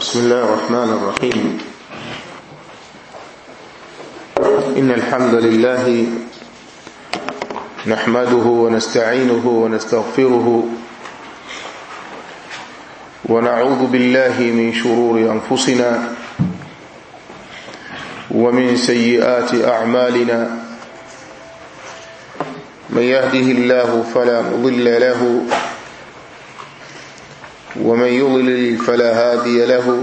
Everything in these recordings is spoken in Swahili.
بسم الله الرحمن الرحيم إن الحمد لله نحمده ونستعينه ونستغفره ونعوذ بالله من شرور أنفسنا ومن سيئات أعمالنا من يهده الله فلا مضل له ومن يضلل فلا هادي له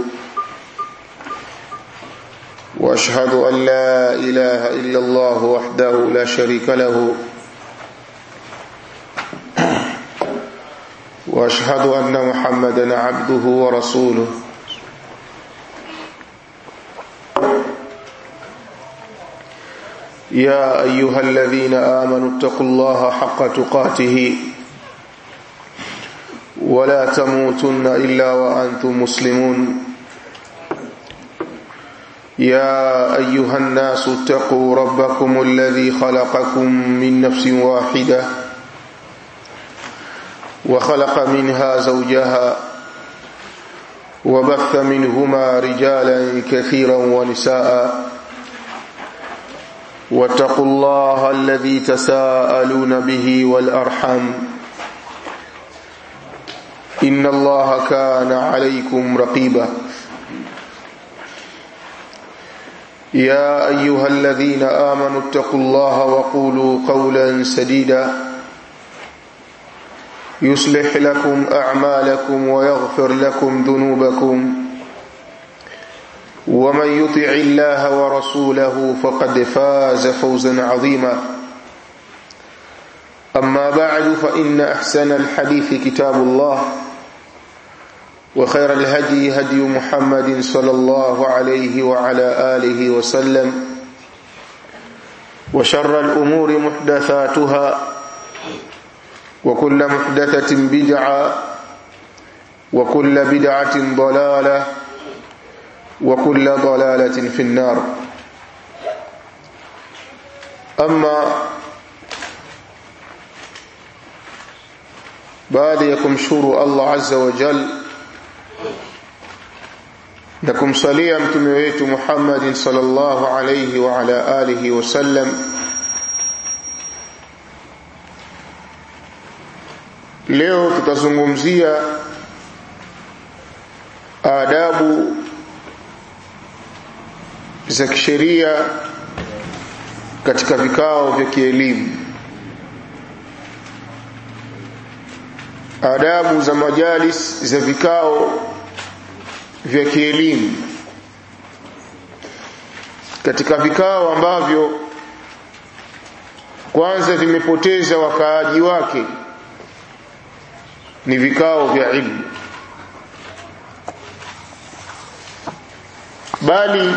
واشهد ان لا اله الا الله وحده لا شريك له واشهد ان محمدا عبده ورسوله يا ايها الذين امنوا اتقوا الله حق تقاته ولا تموتن الا وانتم مسلمون يا ايها الناس اتقوا ربكم الذي خلقكم من نفس واحده وخلق منها زوجها وبث منهما رجالا كثيرا ونساء واتقوا الله الذي تساءلون به والارحم إن الله كان عليكم رقيبا يا أيها الذين آمنوا اتقوا الله وقولوا قولا سديدا يصلح لكم أعمالكم ويغفر لكم ذنوبكم ومن يطع الله ورسوله فقد فاز فوزا عظيما أما بعد فإن أحسن الحديث كتاب الله وخير الهدي هدي محمد صلى الله عليه وعلى آله وسلم وشر الأمور محدثاتها وكل محدثة بدعة وكل بدعة ضلالة وكل ضلالة في النار أما baada ya kumshukuru Allah azza wa jal na kumsalia mtume wetu Muhammad sallallahu alayhi wa ala alihi wasallam leo tutazungumzia adabu za kisheria katika vikao vya kielimu adabu za majalis za vikao vya kielimu katika vikao ambavyo kwanza vimepoteza wakaaji wake ni vikao vya ilmu bali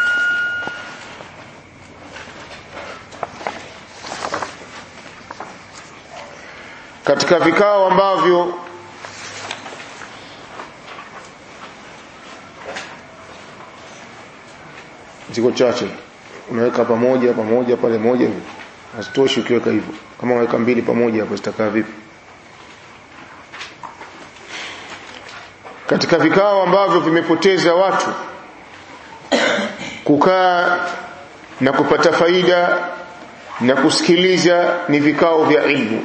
katika vikao ambavyo ziko chache unaweka pamoja pamoja pale moja hivi hasitoshi ukiweka hivyo kama unaweka mbili pamoja hapo zitakaa vipi katika vikao ambavyo vimepoteza watu kukaa na kupata faida na kusikiliza ni vikao vya ilmu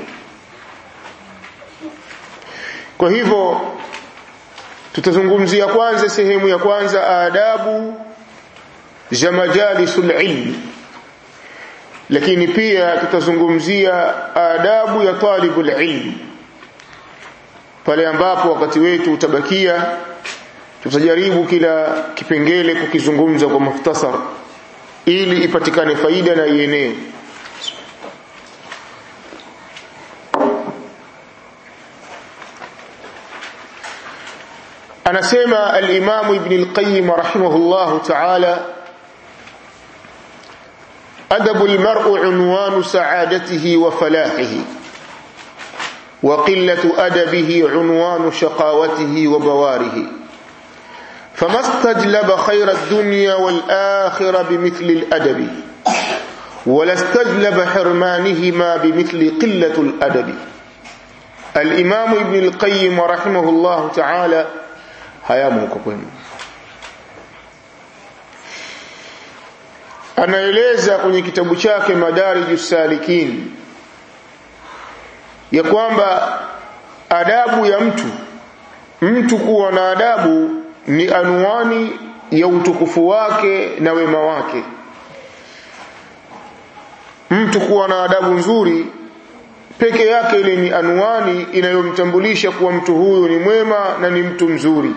kwa hivyo tutazungumzia kwanza sehemu ya kwanza adabu za majalisul ilmi lakini pia tutazungumzia adabu ya talibul ilmi pale ambapo wakati wetu utabakia tutajaribu kila kipengele kukizungumza kwa mukhtasar ili ipatikane faida na ienee anasema al-Imam Ibn al-Qayyim rahimahullah ta'ala adabu al-mar'u unwanu sa'adatihi wa falahihi wa qillatu adabihi unwanu shaqawatihi wa bawarihi فما استجلب خير الدنيا والآخرة بمثل الأدب ولا استجلب حرمانهما بمثل قلة الأدب الإمام ابن القيم رحمه الله تعالى hayamo huko kwenu anaeleza kwenye kitabu chake Madarijus Salikin ya kwamba adabu ya mtu mtu kuwa na adabu ni anwani ya utukufu wake na wema wake mtu kuwa na adabu nzuri peke yake ile ni anwani inayomtambulisha kuwa mtu huyu ni mwema na ni mtu mzuri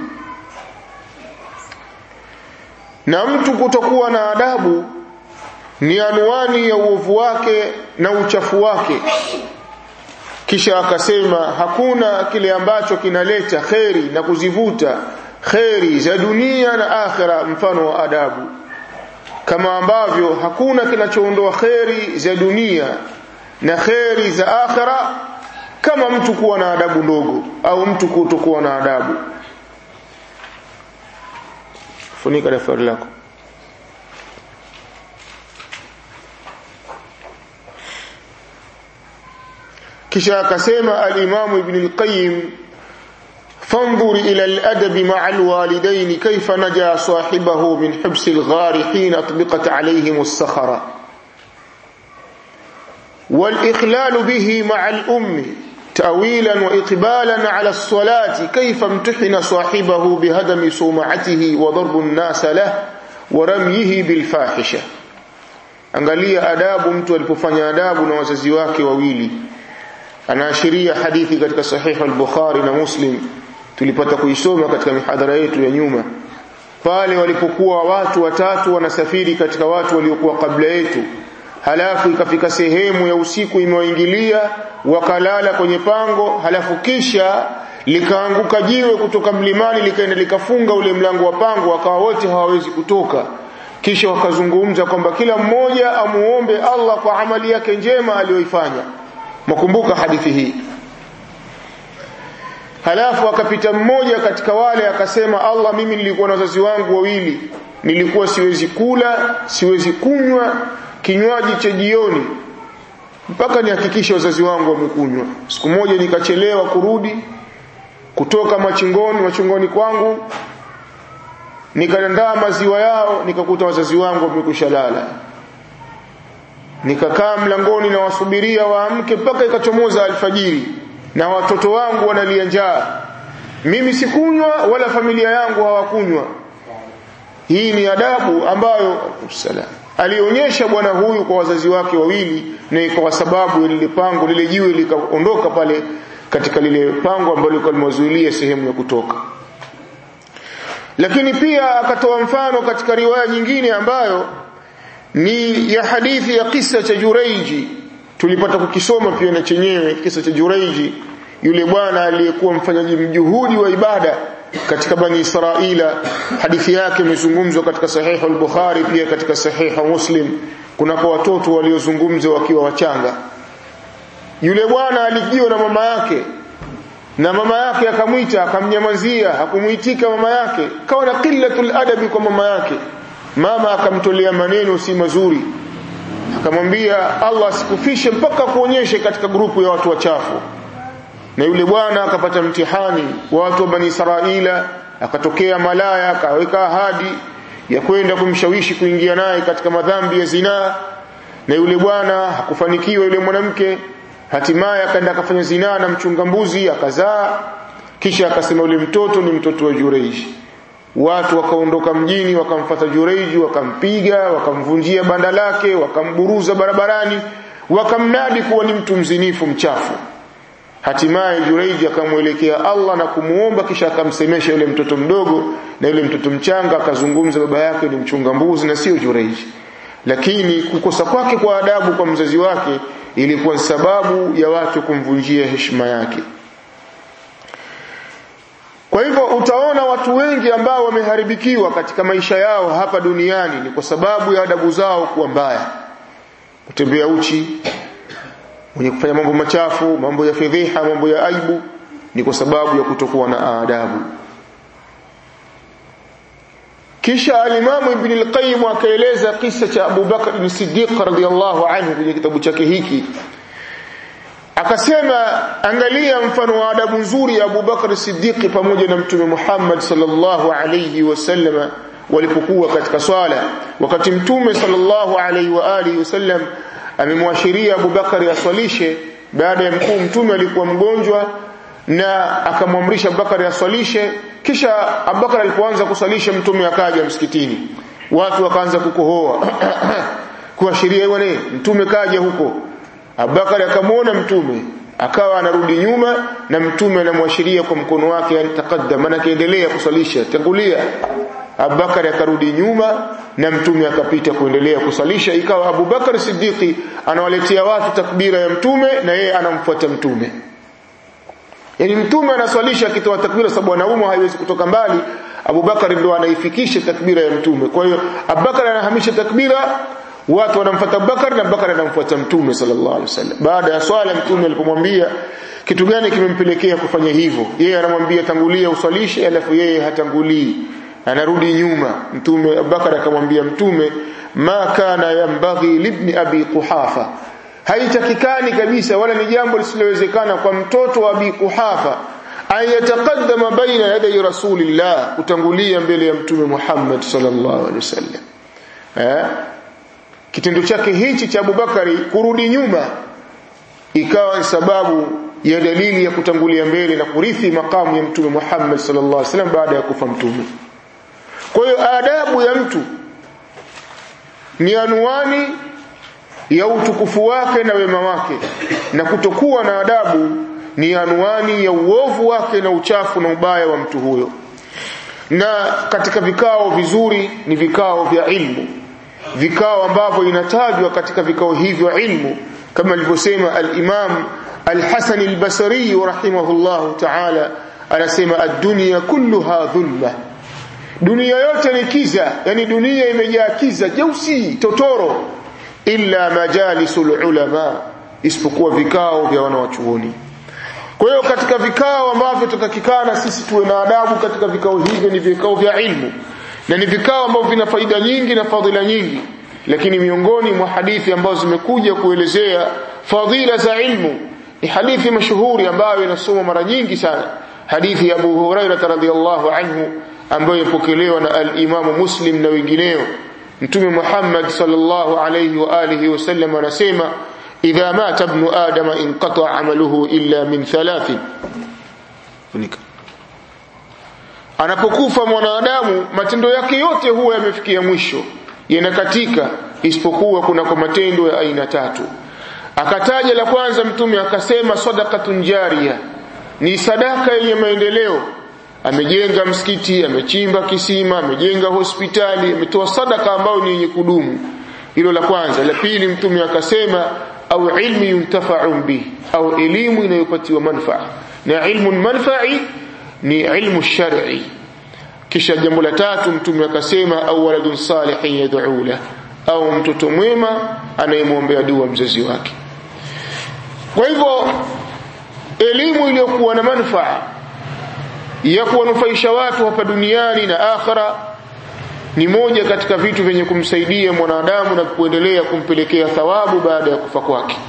na mtu kutokuwa na adabu ni anwani ya uovu wake na uchafu wake kisha akasema hakuna kile ambacho kinaleta kheri na kuzivuta kheri za dunia na akhira mfano wa adabu kama ambavyo hakuna kinachoondoa kheri za dunia na kheri za akhira kama mtu kuwa na adabu ndogo au mtu kutokuwa na adabu funika daftari lako kisha akasema al-Imam Ibn al-Qayyim فانظر إلى الأدب مع الوالدين كيف نجا صاحبه من حبس الغار حين أطبقت عليهم الصخرة والإخلال به مع الأم تأويلا وإقبالا على الصلاة كيف امتحن صاحبه بهدم صومعته وضرب الناس له ورميه بالفاحشة angalia adabu mtu alipofanya adabu na wazazi wake wawili anaashiria hadithi katika sahihi al-Bukhari na Muslim tulipata kuisoma katika mihadhara yetu ya nyuma pale walipokuwa watu watatu wanasafiri katika watu waliokuwa kabla yetu halafu ikafika sehemu ya usiku imewaingilia wakalala kwenye pango halafu kisha likaanguka jiwe kutoka mlimani likaenda likafunga ule mlango wa pango wakawa wote hawawezi kutoka kisha wakazungumza kwamba kila mmoja amuombe Allah kwa amali yake njema aliyoifanya mkumbuka hadithi hii halafu akapita mmoja katika wale akasema Allah mimi nilikuwa na wazazi wangu wawili nilikuwa siwezi kula siwezi kunywa kinywaji cha jioni mpaka nihakikishe wazazi wangu wamekunywa siku moja nikachelewa kurudi kutoka machingoni machingoni kwangu nikaandaa maziwa yao nikakuta wazazi wangu wamekwisha lala nikakaa mlangoni na wasubiria waamke mpaka ikachomoza alfajiri na watoto wangu wanalia njaa mimi sikunywa wala familia yangu hawakunywa hii ni adabu ambayo salam alionyesha bwana huyu kwa wazazi wake wawili na kwa sababu lile pango lile jiwe likaondoka pale katika lile pango ambalo lilikuwa limewazuilia sehemu ya kutoka lakini pia akatoa mfano katika riwaya nyingine ambayo ni ya hadithi ya kisa cha Jureiji tulipata kukisoma pia na chenyewe kisa cha Jureiji yule bwana aliyekuwa mfanyaji mjuhudi wa ibada katika bani Israila hadithi yake imezungumzwa katika sahihu al-Bukhari pia katika sahihu Muslim kunako watoto waliozungumza wakiwa wachanga yule bwana alijiwa na mama yake na mama yake akamwita akamnyamazia hakumuitika mama yake kawa na qillatul adabi kwa mama yake mama akamtolea maneno si mazuri akamwambia Allah asikufishe mpaka kuonyeshe katika grupu ya watu wachafu na yule bwana akapata mtihani wa watu wa bani Israila akatokea malaya akaweka ahadi ya kwenda kumshawishi kuingia naye katika madhambi ya zinaa na yule bwana hakufanikiwa yule mwanamke hatimaye akaenda akafanya zinaa na mchunga mbuzi akazaa kisha akasema yule mtoto ni mtoto wa Jureiji watu wakaondoka mjini wakamfata Jureiji wakampiga wakamvunjia banda lake wakamburuza barabarani wakamnadi kuwa ni mtu mzinifu mchafu hatimaye Jureiji akamwelekea Allah na kumuomba kisha akamsemesha yule mtoto mdogo na yule mtoto mchanga akazungumza baba yake ni mchunga mbuzi na sio Jureiji lakini kukosa kwake kwa adabu kwa mzazi wake ilikuwa sababu ya watu kumvunjia heshima yake kwa hivyo utaona watu wengi ambao wameharibikiwa katika maisha yao hapa duniani ni kwa sababu ya adabu zao kuwa mbaya kutembea uchi mwenye kufanya mambo machafu mambo ya fedheha mambo ya aibu ni kwa sababu ya kutokuwa na adabu kisha alimamu ibn al-qayyim akaeleza kisa cha Abu Bakar ibn Siddiq radhiyallahu anhu kwenye kitabu chake hiki akasema angalia mfano wa adabu nzuri ya Abu Bakar Siddiq pamoja na mtume Muhammad sallallahu alayhi wasallam walipokuwa katika swala wakati mtume sallallahu alaihi wa alihi wasallam amemwashiria Abubakar aswalishe baada ya mkuu mtume alikuwa mgonjwa na akamwamrisha Abubakar aswalishe kisha Abubakar alipoanza kuswalisha mtume akaja msikitini watu wakaanza kukohoa kuashiria bwana mtume kaja huko Abubakar akamwona mtume akawa anarudi nyuma na mtume anamwashiria kwa mkono wake taqaddam anaendelea kusalisha tangulia Abubakar akarudi nyuma na mtume akapita kuendelea kusalisha ikawa Abubakar Siddiqi anawaletea watu takbira ya mtume na yeye anamfuata mtume yani mtume anaswalisha akitoa takbira sababu wanaume haiwezi kutoka mbali Abubakar ndo anaifikisha takbira ya mtume kwa hiyo Abubakar anahamisha takbira watu wanamfuata Abubakar na Abubakar anamfuata mtume sallallahu alaihi wasallam baada ya swala mtume alipomwambia kitu gani kimempelekea kufanya hivyo yeye anamwambia tangulia uswalishe alafu yeye hatangulii anarudi nyuma mtume Abubakar akamwambia mtume ma kana yambaghi libni abi quhafa haitakikani kabisa wala ni jambo lisilowezekana kwa mtoto wa abi quhafa ayataqaddama baina yaday rasulillah kutangulia mbele ya mtume Muhammad sallallahu alaihi wasallam eh kitendo chake hichi cha Abubakari kurudi nyuma ikawa sababu ya dalili ya kutangulia mbele na kurithi makamu ya mtume Muhammad sallallahu alaihi wasallam baada ya kufa mtume kwa hiyo adabu ya mtu ni anuani ya utukufu wake na wema wake na kutokuwa na adabu ni anuani ya uovu wake na uchafu na ubaya wa mtu huyo na katika vikao vizuri ni vikao vya ilmu vikao ambavyo inatajwa katika vikao hivyo ilmu kama alivyosema al-Imam al-Hasan al-Basri rahimahullah ta'ala anasema ad-dunya kulluha dhulma dunia yote ni kiza yani dunia imejaa kiza jeusi totoro illa majalisul ulama isipokuwa vikao vya wanawachuoni kwa hiyo katika vikao ambavyo tutakikana sisi tuwe na adabu katika vikao hivyo ni vikao vya ilmu na ni vikao ambavyo vina faida nyingi na fadhila nyingi lakini miongoni mwa hadithi ambazo zimekuja kuelezea fadhila za ilmu ni hadithi mashuhuri ambayo inasomwa mara nyingi sana hadithi ya Abu Hurairah radhiyallahu anhu ambayo ipokelewa na al-Imamu Muslim na wengineo Mtume Muhammad sallallahu alayhi wa alihi wasallam anasema idha mata ibn adama inqata amaluhu illa min thalathin funika anapokufa mwanadamu matendo yake yote huwa yamefikia mwisho yanakatika isipokuwa kuna kwa matendo ya aina tatu akataja la kwanza mtume akasema sadaqatun jariya ni sadaka yenye maendeleo amejenga msikiti amechimba kisima amejenga hospitali ametoa sadaka ambayo ni yenye kudumu hilo la kwanza la pili mtume akasema au ilmi yuntafa'u bihi au elimu inayopatiwa manufaa na ilmu manfa'i ni ilmu shar'i kisha jambo la tatu mtume akasema au waladun salihin yad'u la au mtoto mwema anayemwombea dua mzazi wake kwa hivyo elimu iliyokuwa na manufaa ya kuwanufaisha watu hapa duniani na akhira ni moja katika vitu vyenye kumsaidia mwanadamu na kuendelea kumpelekea thawabu baada ya kufa kwake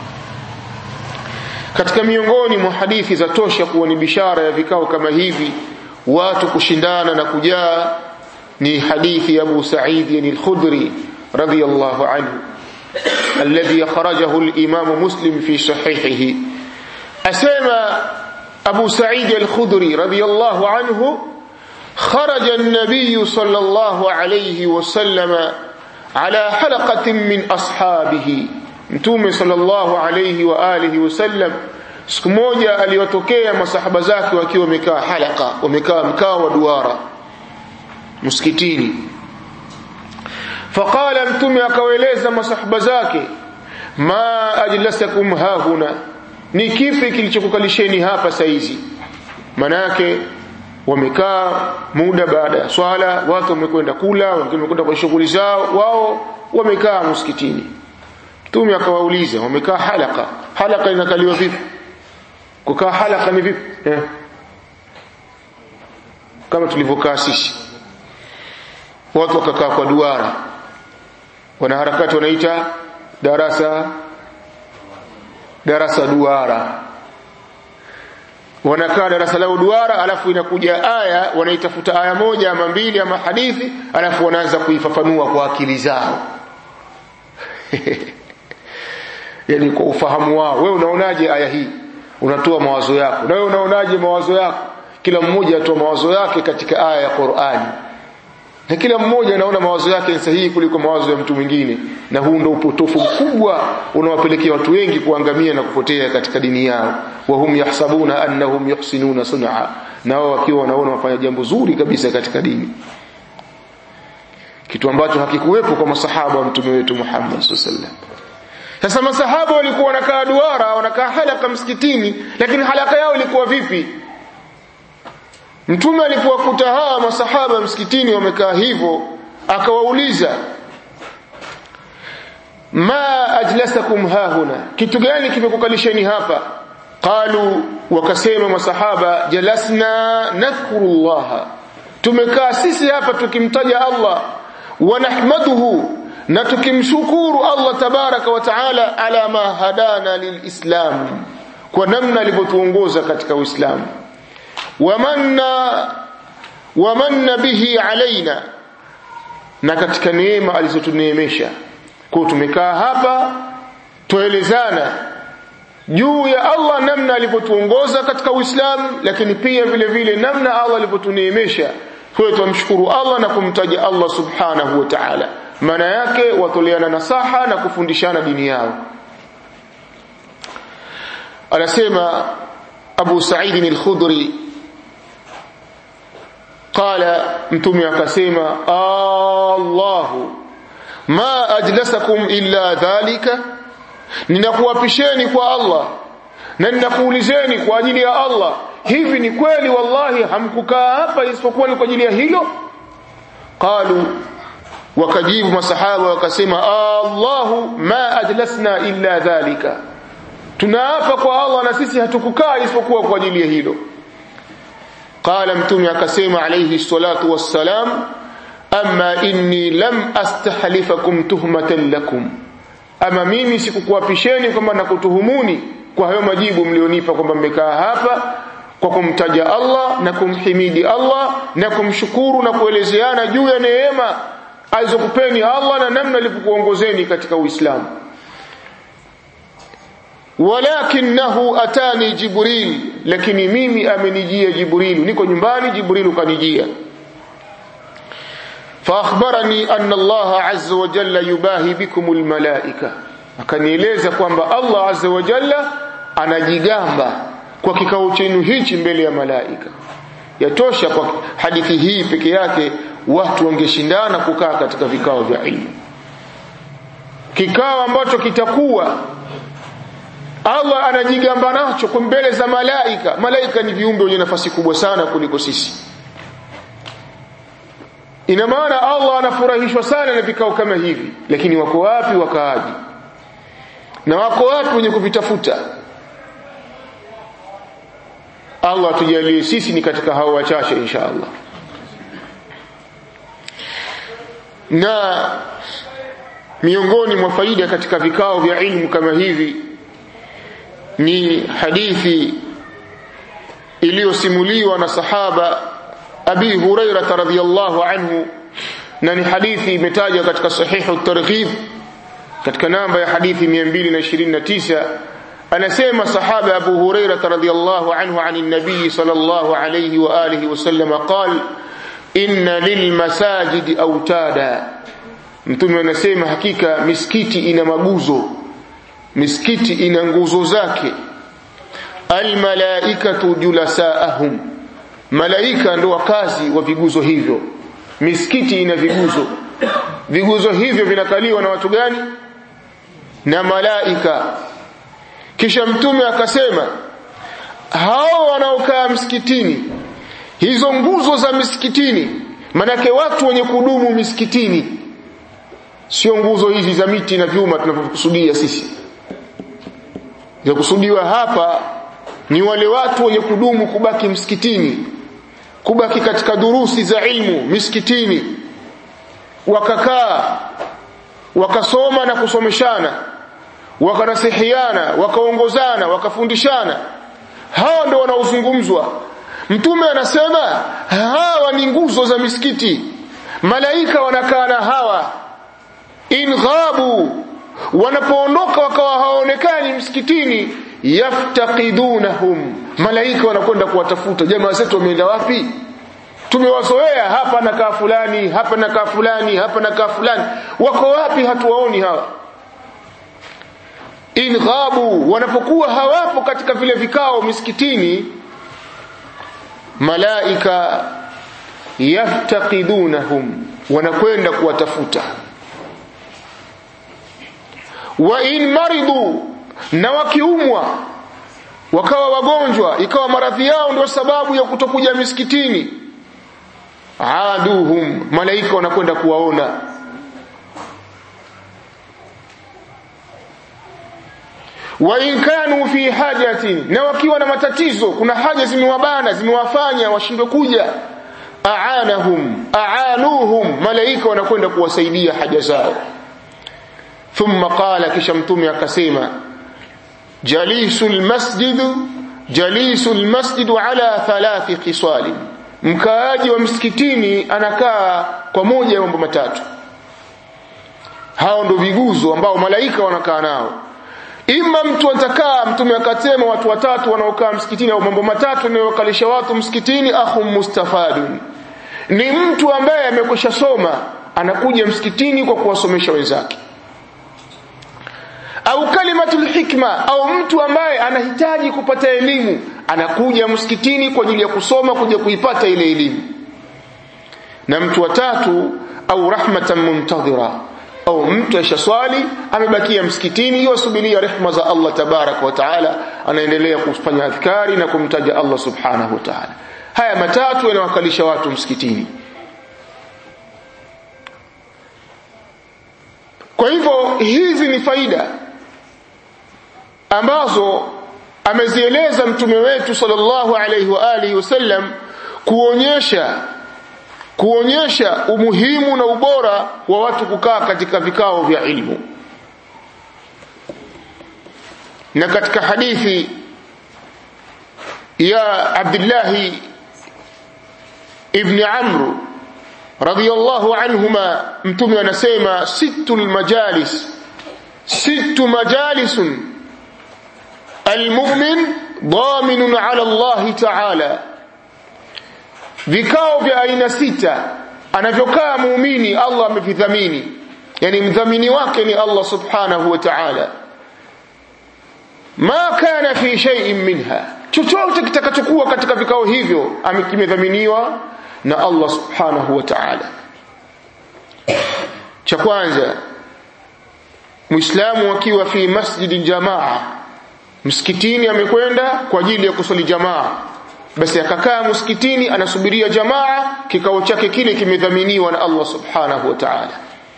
katika miongoni mwa hadithi za tosha kuwa ni bishara ya vikao kama hivi watu kushindana na kujaa ni hadithi ya Abu Sa'id al-Khudri radiyallahu anhu alladhi akhrajahu al-Imam Muslim fi sahihihi asema Abu Sa'id al-Khudri radiyallahu anhu خرج النبي صلى الله عليه وسلم على حلقة من أصحابه mtume sallallahu alayhi wa alihi wasallam siku moja aliwatokea masahaba zake wakiwa wamekaa halaka wamekaa mkao wa duara msikitini faqala mtume akawaeleza masahaba zake ma ajlasakum hahuna ni kipi kilichokukalisheni hapa saizi manake wamekaa muda baada ya swala watu wamekwenda kula wengine wamekwenda kwa shughuli zao wao wamekaa msikitini Mtume akawauliza wamekaa halaka. Halaka inakaliwa vipi? Kukaa halaka ni vipi? Eh. Kama tulivyokaa sisi. Watu wakakaa kwa duara. Wanaharakati wanaita darasa darasa duara. wanakaa darasa lao duara alafu inakuja aya wanaitafuta aya moja ama mbili ama hadithi alafu wanaanza kuifafanua kwa akili zao yani kwa ufahamu wao wewe unaonaje aya hii unatoa mawazo yako na wewe unaonaje mawazo yako kila mmoja atoa mawazo yake katika aya ya Qur'ani na kila mmoja anaona mawazo yake ni sahihi kuliko mawazo ya mtu mwingine na huu ndio upotofu mkubwa unawapelekea watu wengi kuangamia na kupotea katika dini yao wa hum yahsabuna annahum yuhsinuna sun'a na wao wakiwa wanaona wafanya jambo zuri kabisa katika dini kitu ambacho hakikuwepo kwa masahaba wa mtume wetu Muhammad sallallahu alaihi wasallam sasa masahaba walikuwa wanakaa duara wanakaa halaka msikitini lakini halaka yao ilikuwa vipi Mtume alipowakuta hawa masahaba msikitini wamekaa hivyo akawauliza ma ajlasakum hahuna kitu gani kimekukalisheni hapa qalu wakasema masahaba jalasna nadhkurullaha tumekaa sisi hapa tukimtaja Allah wa nahmaduhu na tukimshukuru Allah tabaraka wa taala ala ma hadana lilislam kwa namna alivyotuongoza katika Uislamu wamanna wamanna bihi alaina na katika neema alizotuneemesha kwa tumekaa hapa tuelezana juu ya Allah namna alivyotuongoza katika Uislamu lakini pia vile vile namna Allah alivyotuneemesha kwa tumshukuru Allah na kumtaja Allah subhanahu wa ta'ala maana yake watoleana nasaha na kufundishana dini yao anasema Abu Sa'id al-Khudri قال mtume akasema Allahu ma ajlasakum illa dhalika ninakuapisheni kwa Allah na ninakuulizeni kwa ajili ya Allah hivi ni kweli wallahi hamkukaa hapa isipokuwa ni kwa ajili ya hilo qalu wakajibu masahaba wakasema Allahu ma ajlasna illa dhalika tunaapa kwa Allah na sisi hatukukaa isipokuwa kwa ajili ya hilo qala mtume akasema alayhi salatu wassalam amma inni lam astahlifakum tuhmatan lakum ama mimi sikukuapisheni kwamba nakutuhumuni kwa hayo majibu mlionipa kwamba mmekaa hapa kwa kumtaja Allah na kumhimidi Allah na kumshukuru na kuelezeana juu ya neema alizokupeni Allah na namna alivyokuongozeni katika Uislamu walakinahu atani jibril lakini mimi amenijia jibril niko nyumbani jibril kanijia فاخبرني ان الله عز وجل يباهي بكم الملائكه akanieleza kwamba Allah azza wa jalla anajigamba kwa kikao chenu hichi mbele ya malaika yatosha kwa hadithi hii peke yake watu wangeshindana kukaa katika vikao vya ilmu kikao ambacho kitakuwa Allah anajigamba nacho kwa mbele za malaika malaika ni viumbe wenye nafasi kubwa sana kuliko sisi ina maana Allah anafurahishwa sana na vikao kama hivi lakini wako wapi wakaaji na wako wapi wenye kuvitafuta Allah tujalie sisi ni katika hao wachache insha Allah na miongoni mwa faida katika vikao vya ilmu kama hivi ni hadithi iliyosimuliwa na sahaba Abi Hurairah radhiyallahu anhu na ni hadithi imetajwa katika sahihu targhib katika namba ya hadithi 229 anasema sahaba Abu Hurairah radhiyallahu anhu ani nabii sallallahu alayhi wa alihi wasallam qal inna lilmasajidi autada mtume anasema hakika misikiti ina maguzo misikiti ina nguzo zake almalaikatu julasaahum malaika ndo wakazi wa viguzo hivyo misikiti ina viguzo viguzo hivyo vinakaliwa na watu gani na malaika kisha mtume akasema hao wanaokaa msikitini hizo nguzo za misikitini manake watu wenye kudumu misikitini sio nguzo hizi za miti na vyuma tunavyokusudia sisi za kusudiwa hapa ni wale watu wenye kudumu kubaki msikitini kubaki katika durusi za ilmu misikitini wakakaa wakasoma na kusomeshana wakanasihiana wakaongozana wakafundishana hawa ndio wanaozungumzwa mtume anasema hawa ni nguzo za misikiti malaika wanakaa na hawa in ghabu wanapoondoka wakawa hawaonekani msikitini yaftaqidunahum malaika wanakwenda kuwatafuta jamaa zetu wameenda wapi tumewazoea hapa na kaa fulani hapa na kaa fulani hapa na kaa fulani wako wapi hatuwaoni hawa in ghabu wanapokuwa hawapo katika vile vikao misikitini malaika yaftaqidunahum wanakwenda kuwatafuta wa in maridu na wakiumwa wakawa wagonjwa ikawa maradhi yao ndio sababu ya kutokuja misikitini aduhum malaika wanakwenda kuwaona wa in kanu fi hajatin na wakiwa na matatizo kuna haja zimewabana zimewafanya washindwe kuja aanahum aanuhum malaika wanakwenda kuwasaidia haja zao thumma qala kisha mtume akasema jalisul masjid jalisul masjid ala thalathi khisal mkaaji wa msikitini anakaa kwa moja ya mambo matatu hao ndo viguzo ambao malaika wanakaa nao ima mtu atakaa mtume akasema watu watatu wanaokaa msikitini au mambo matatu yanayokalisha watu msikitini akhum mustafadun ni mtu ambaye amekwisha soma anakuja msikitini kwa kuwasomesha wenzake au kalimatul hikma au mtu ambaye anahitaji kupata elimu anakuja msikitini kwa ajili ya kusoma kuja kuipata ile elimu na mtu wa tatu au rahmatan muntadhira au mtu ashaswali amebakia msikitini yasubiria rehma za Allah tabarak wa taala anaendelea kufanya adhkari na kumtaja Allah subhanahu wa taala haya matatu yanawakalisha watu msikitini kwa hivyo hizi ni faida ambazo amezieleza mtume wetu sallallahu alaihi wa alihi wasallam kuonyesha kuonyesha umuhimu na ubora wa watu kukaa katika vikao vya ilmu na katika hadithi ya Abdullah ibn Amr radiyallahu anhuma mtume anasema sittul majalis sittu majalisun المؤمن ضامن على الله تعالى vikao vya aina sita anavyokaa muumini Allah amevidhamini yani mdhamini wake ni Allah subhanahu wa ta'ala ma kana fi shay'in minha chochote kitakachokuwa katika vikao hivyo kimedhaminiwa na Allah subhanahu wa ta'ala cha kwanza muislamu akiwa fi masjidi jamaa msikitini amekwenda kwa ajili ya kuswali jamaa basi akakaa msikitini anasubiria jamaa kikao chake kile kimedhaminiwa na Allah subhanahu wa ta'ala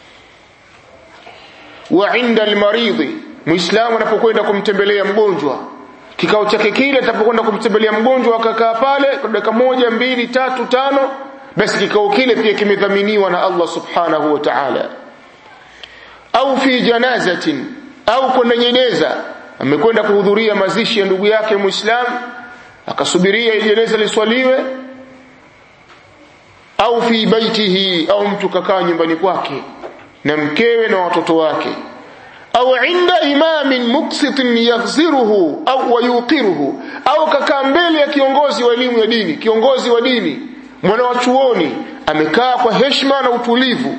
wa inda almaridhi muislamu anapokwenda kumtembelea mgonjwa kikao chake kile atapokwenda kumtembelea mgonjwa akakaa pale kwa dakika moja mbili tatu tano basi kikao kile pia kimedhaminiwa na Allah subhanahu wa ta'ala au fi janazatin au kwenda jeneza amekwenda kuhudhuria mazishi ya ndugu yake muislamu akasubiria jeneza liswaliwe au fi baitihi au mtu kakaa nyumbani kwake na mkewe na watoto wake au inda imamin muksitin yaghziruhu au wayuqiruhu au kakaa mbele ya kiongozi wa elimu ya dini kiongozi wa dini mwana wa chuoni amekaa kwa heshima na utulivu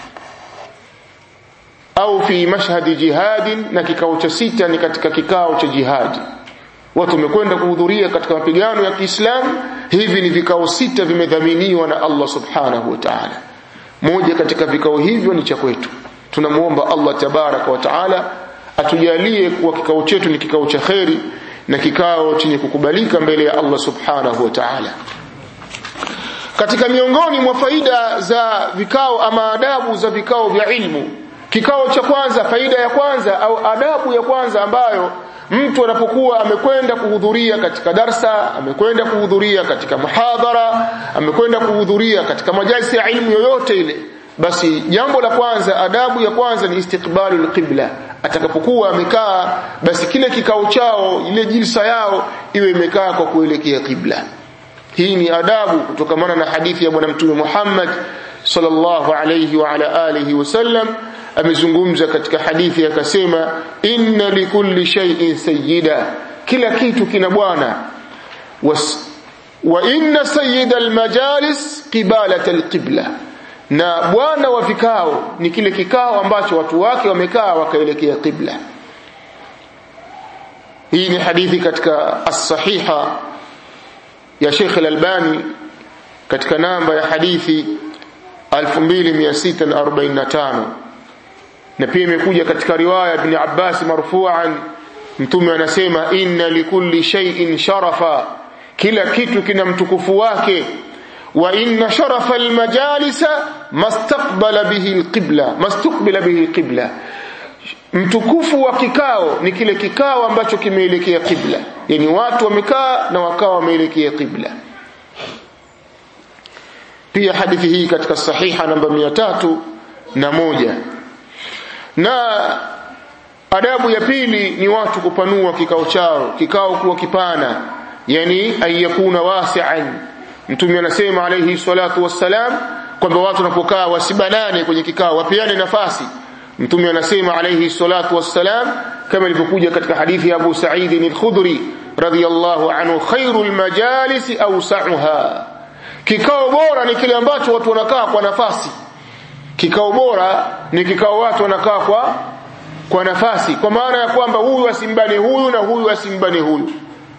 au fi mashhadi jihadin na kikao cha sita ni katika kikao cha jihadi watu wamekwenda kuhudhuria katika mapigano ya Kiislamu hivi ni vikao sita vimedhaminiwa na Allah subhanahu wa ta'ala moja katika vikao hivyo ni cha kwetu tunamuomba Allah tabaraka wa taala atujalie kuwa kikao chetu ni kikao cha kheri na kikao chenye kukubalika mbele ya Allah subhanahu wa ta'ala katika miongoni mwa faida za vikao ama adabu za vikao vya ilmu kikao cha kwanza faida ya kwanza au adabu ya kwanza ambayo mtu anapokuwa amekwenda kuhudhuria katika darsa amekwenda kuhudhuria katika muhadhara amekwenda kuhudhuria katika majalisi ya ilmu yoyote ile basi jambo la kwanza adabu ya kwanza ni istiqbalu alqibla atakapokuwa amekaa basi kile kikao chao ile jilsa yao iwe imekaa kwa kuelekea qibla hii ni adabu kutokamana na hadithi ya bwana mtume Muhammad sallallahu alayhi wa ala alihi wasallam amezungumza katika hadithi akasema inna likulli shay'in sayyida kila kitu kina bwana wa inna sayyida almajalis qibalata alqibla na bwana wa vikao ni kile kikao ambacho watu wake wamekaa wakaelekea qibla hii ni hadithi katika as-sahiha ya Sheikh Al-Albani katika namba ya hadithi 2645 na pia imekuja katika riwaya ibn Abbas marfu'an mtume anasema inna likulli shay'in sharafa kila kitu kina mtukufu wake wa inna sharafa almajalisa mastaqbala bihi alqibla mastaqbala bihi alqibla mtukufu wa kikao ni kile kikao ambacho kimeelekea qibla yani watu wamekaa na wakawa wameelekea qibla pia hadithi hii katika sahiha namba mia tatu na moja na adabu ya pili ni watu kupanua kikao chao kikao kuwa kipana yani ayakuna wasi'an mtume anasema alayhi salatu wassalam kwamba watu wanapokaa wasibanane kwenye kikao wapeane nafasi mtume anasema alayhi salatu wassalam kama ilivyokuja katika hadithi ya Abu Sa'id al-Khudri radiyallahu anhu khairul majalis awsa'uha kikao bora ni kile ambacho watu wanakaa kwa nafasi kikao bora ni kikao watu wanakaa kwa kwa nafasi kwa maana ya kwamba huyu asimbane huyu na huyu asimbane huyu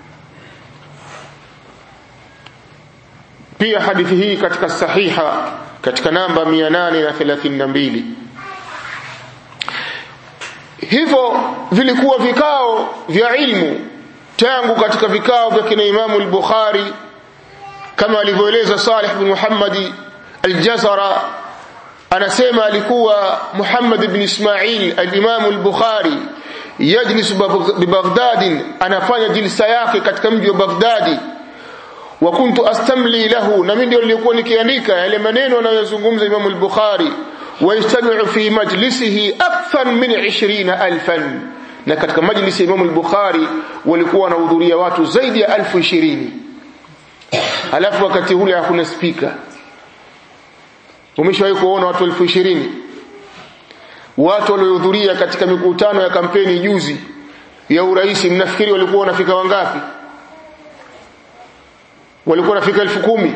pia hadithi hii katika sahiha katika namba 832 hivyo vilikuwa vikao vya ilmu tangu katika vikao vya kina Imamu al-Bukhari kama alivyoeleza Salih bin Muhammad al-Jazara anasema alikuwa Muhammad ibn Ismail al-Imam al-Bukhari yajlisu bi Baghdad anafanya jilsa yake katika mji wa Baghdadi wa kuntu astamli lahu na mimi ndio nilikuwa nikiandika yale maneno anayozungumza Imam al-Bukhari ويجتمع في مجلسه أكثر من عشرين ألفا na katika majlisi ya Imam al-Bukhari walikuwa wanahudhuria watu zaidi ya elfu ishirini alafu wakati ule hakuna spika umeshawahi kuona watu elfu ishirini watu waliohudhuria katika mikutano ya kampeni juzi ya urais mnafikiri walikuwa wanafika wangapi walikuwa wanafika elfu kumi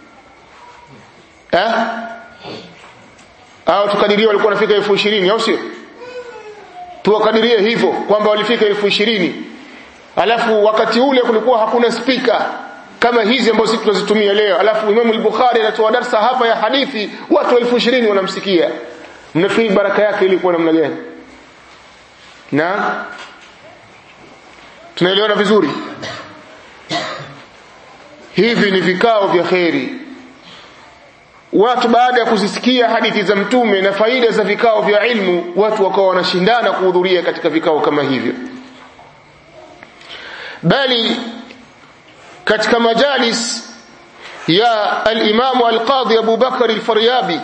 eh au tukadirie walikuwa wanafika elfu ishirini au sio tuwakadirie hivyo kwamba walifika elfu ishirini alafu wakati ule kulikuwa hakuna spika kama hizi ambazo sisi tunazitumia leo alafu Imam al-Bukhari anatoa darsa hapa ya hadithi watu elfu ishirini wanamsikia mnafikiri baraka yake ilikuwa namna gani na tunaelewana vizuri hivi ni vikao vya kheri watu baada ya kuzisikia hadithi za mtume na faida za vikao vya ilmu watu wakawa wanashindana kuhudhuria katika vikao kama hivyo bali katika majalis ya al-Imam al-Qadhi Abu Bakar al-Faryabi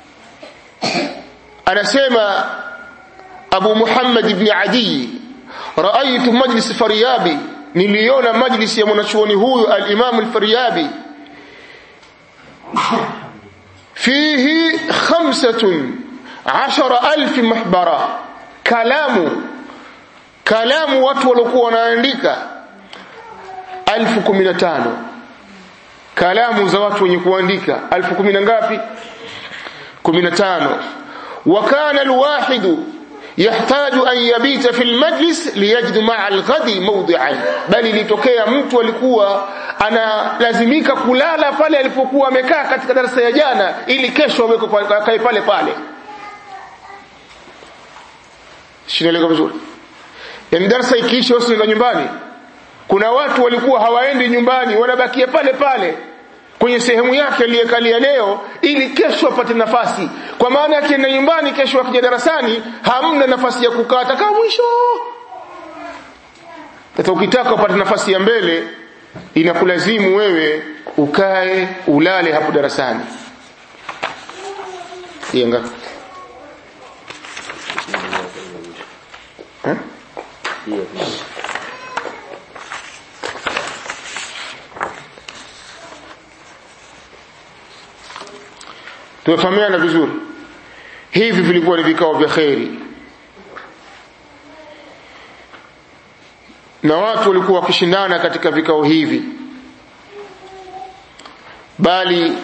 anasema Abu Muhammad ibn Adi raaitu majlis Faryabi niliona majlis ya mwanachuoni huyu al-Imam al-Faryabi fihi khamsatun ashara alfi mahbara kalamu kalamu watu waliokuwa wanaandika alfu kumi na tano kalamu za watu wenye kuandika alfu kumi na ngapi kumi na tano وكان الواحد يحتاج أن يبيت في المجلس ليجد مع الغد موضعا bali litokea mtu alikuwa analazimika kulala pale alipokuwa amekaa katika darasa ya jana ili kesho aweke kae pale pale shinaeleka vizuri yani darasa ikiisha wasienda nyumbani kuna watu walikuwa hawaendi nyumbani wanabakia pale pale kwenye sehemu yake aliyekalia leo ili kesho apate nafasi kwa maana akienda nyumbani kesho akija darasani hamna nafasi ya kukaa atakaa mwisho sasa ukitaka upate nafasi ya mbele inakulazimu wewe ukae ulale hapo darasani hii ngapi eh? tumefahamiana vizuri hivi vilikuwa ni vikao vya kheri na watu walikuwa wakishindana katika vikao hivi bali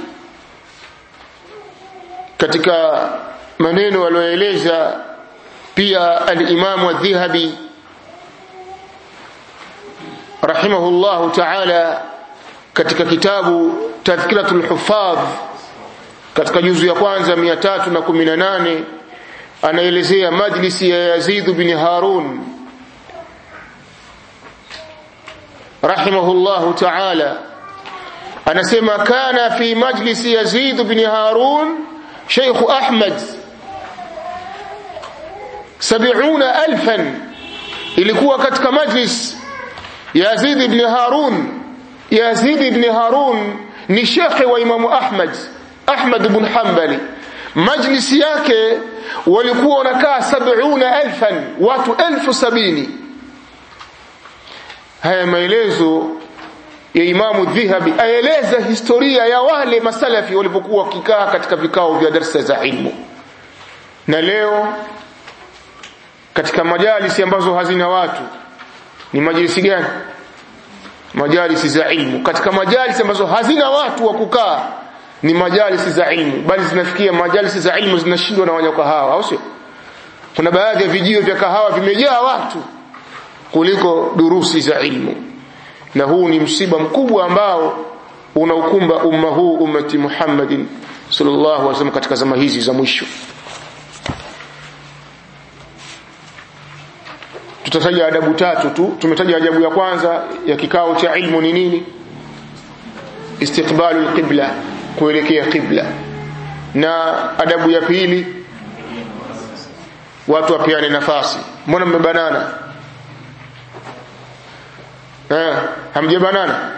katika maneno walioeleza pia al-Imam adh-Dhahabi rahimahullahu ta'ala katika kitabu Tadhkiratul Huffaz katika juzu ya kwanza 318 anaelezea majlisi ya Yazid bin Harun rahimahullahu ta'ala anasema kana fi majlisi Yazid bin Harun Sheikh Ahmad 70000 ilikuwa katika majlis Yazid ibn Harun Yazid ibn Harun ni shekhe wa Imamu Ahmad Ahmad ibn Hanbali majlisi yake walikuwa wanakaa 70000 watu elfu sabini haya maelezo ya Imamu Dhahabi aeleza historia ya wale masalafi walipokuwa wakikaa katika vikao vya darsa za ilmu na leo katika majalisi ambazo hazina watu ni majalisi gani majalisi za ilmu katika majalisi ambazo hazina watu wa kukaa ni majalisi za ilmu bali zinafikia majalisi za ilmu zinashindwa na wanywa kahawa au sio kuna baadhi ya vijio vya kahawa vimejaa watu kuliko durusi za ilmu na huu ni msiba mkubwa ambao unaukumba umma huu ummati Muhammadin sallallahu alaihi wasallam katika zama hizi za mwisho tutataja adabu tatu tu tumetaja adabu ya kwanza ya kikao cha ilmu ni nini istiqbalu alqibla kuelekea qibla na adabu ya pili watu wapeane nafasi mbona mmebanana eh hamjabanana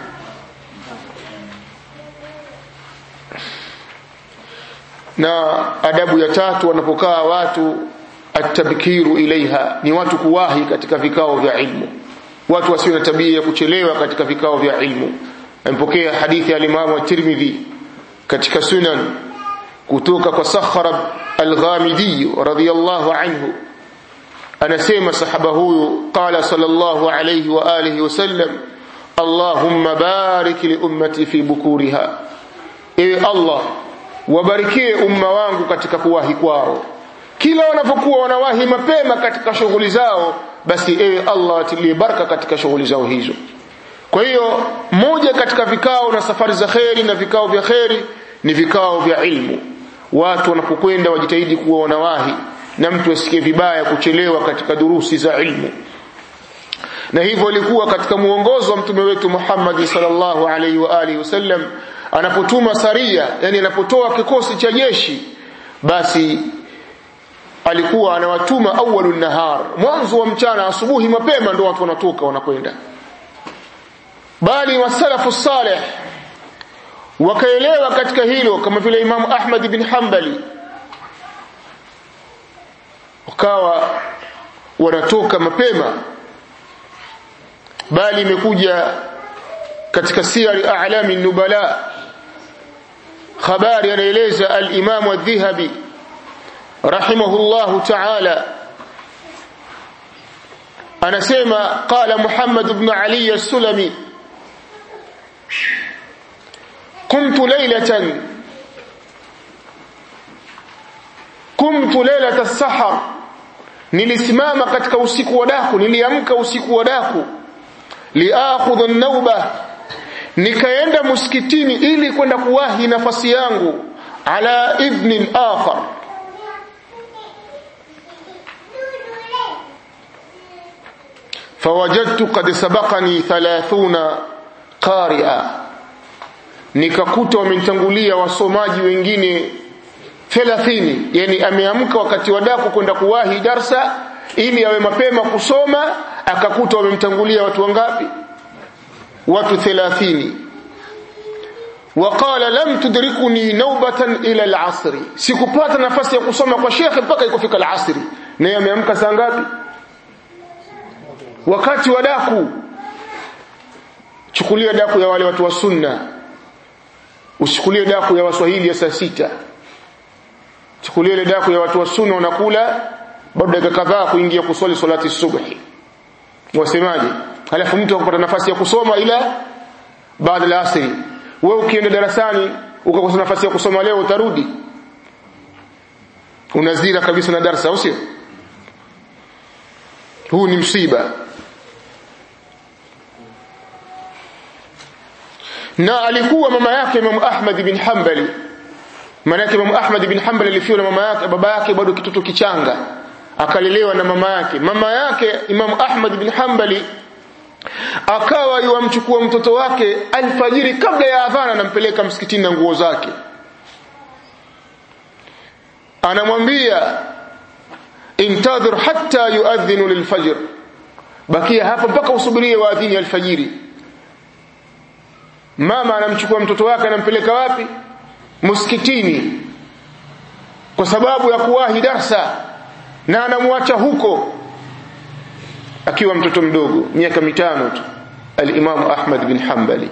na adabu ya tatu wanapokaa watu atabkiru ilaiha ni watu kuwahi katika vikao vya ilmu watu wasio na tabia ya kuchelewa katika vikao vya ilmu amepokea hadithi ya Imam at-Tirmidhi katika sunan kutoka kwa Sakhrab al-Ghamidi radhiyallahu anhu anasema sahaba huyu qala sallallahu alayhi wa alihi wasallam Allahumma barik li ummati fi bukuriha ewe Allah wabarikie umma wangu katika kuwahi kwao kila wanapokuwa wanawahi mapema katika shughuli zao basi ewe Allah atilie baraka katika shughuli zao hizo kwa hiyo moja katika vikao na safari za kheri na vikao vya kheri ni vikao vya ilmu watu wanapokwenda wajitahidi kuwa wanawahi na mtu asikie vibaya kuchelewa katika durusi za ilmu na hivyo ilikuwa katika muongozo wa mtume wetu Muhammad sallallahu alaihi wa alihi wasallam anapotuma saria yani anapotoa kikosi cha jeshi basi alikuwa anawatuma awwalun nahar mwanzo wa mchana asubuhi mapema ndio watu wanatoka wanakwenda bali wasalafu salih wakaelewa katika hilo kama vile Imam Ahmad bin Hanbali wakawa wanatoka mapema bali imekuja katika siyari a'lami nubala habari anaeleza al-Imam adh-Dhahabi rahimahullahu ta'ala anasema qala Muhammad ibn Ali as-Sulami قمت ليلة قمت ليلة السحر nilisimama katika usiku wa daku niliamka usiku wa daku liakhudha an-nauba nikaenda msikitini ili kwenda kuwahi nafasi yangu ala ibn al-akhar fawajadtu qad sabaqani 30 qari'a nikakuta wamenitangulia wasomaji wengine 30 yani ameamka wakati wa daku kwenda kuwahi darsa ili awe mapema kusoma akakuta wamemtangulia watu wangapi watu 30 وقال لم تدركني نوبة إلى العصر sikupata nafasi ya kusoma kwa shekhe mpaka ikufika al-asri naye ameamka saa ngapi wakati wa daku chukulia daku ya wale watu wa sunna usichukulie daku ya waswahili ya saa sita chukulia ile daku ya watu wa sunna wanakula bado dakika kadhaa kuingia kuswali salati subhi wasemaje halafu mtu akapata nafasi ya kusoma ila baada ya asri wewe ukienda darasani ukakosa nafasi ya kusoma leo utarudi unazira kabisa na darasa au sio huu ni msiba na alikuwa mama yake Imam Ahmad bin Hanbali maana yake Imam Ahmad bin Hanbali alifiwa na mama yake baba yake bado kitoto kichanga akalelewa na mama yake mama yake Imam Ahmad bin Hanbali akawa yuamchukua mtoto wake alfajiri kabla ya adhana anampeleka msikitini na nguo zake anamwambia intadhir hatta yuadhinu lilfajr bakia hapa mpaka usubirie waadhini alfajiri mama anamchukua mtoto wake anampeleka wapi msikitini kwa sababu ya kuwahi darsa na anamwacha huko akiwa mtoto mdogo miaka mitano tu al-Imam Ahmad bin Hanbali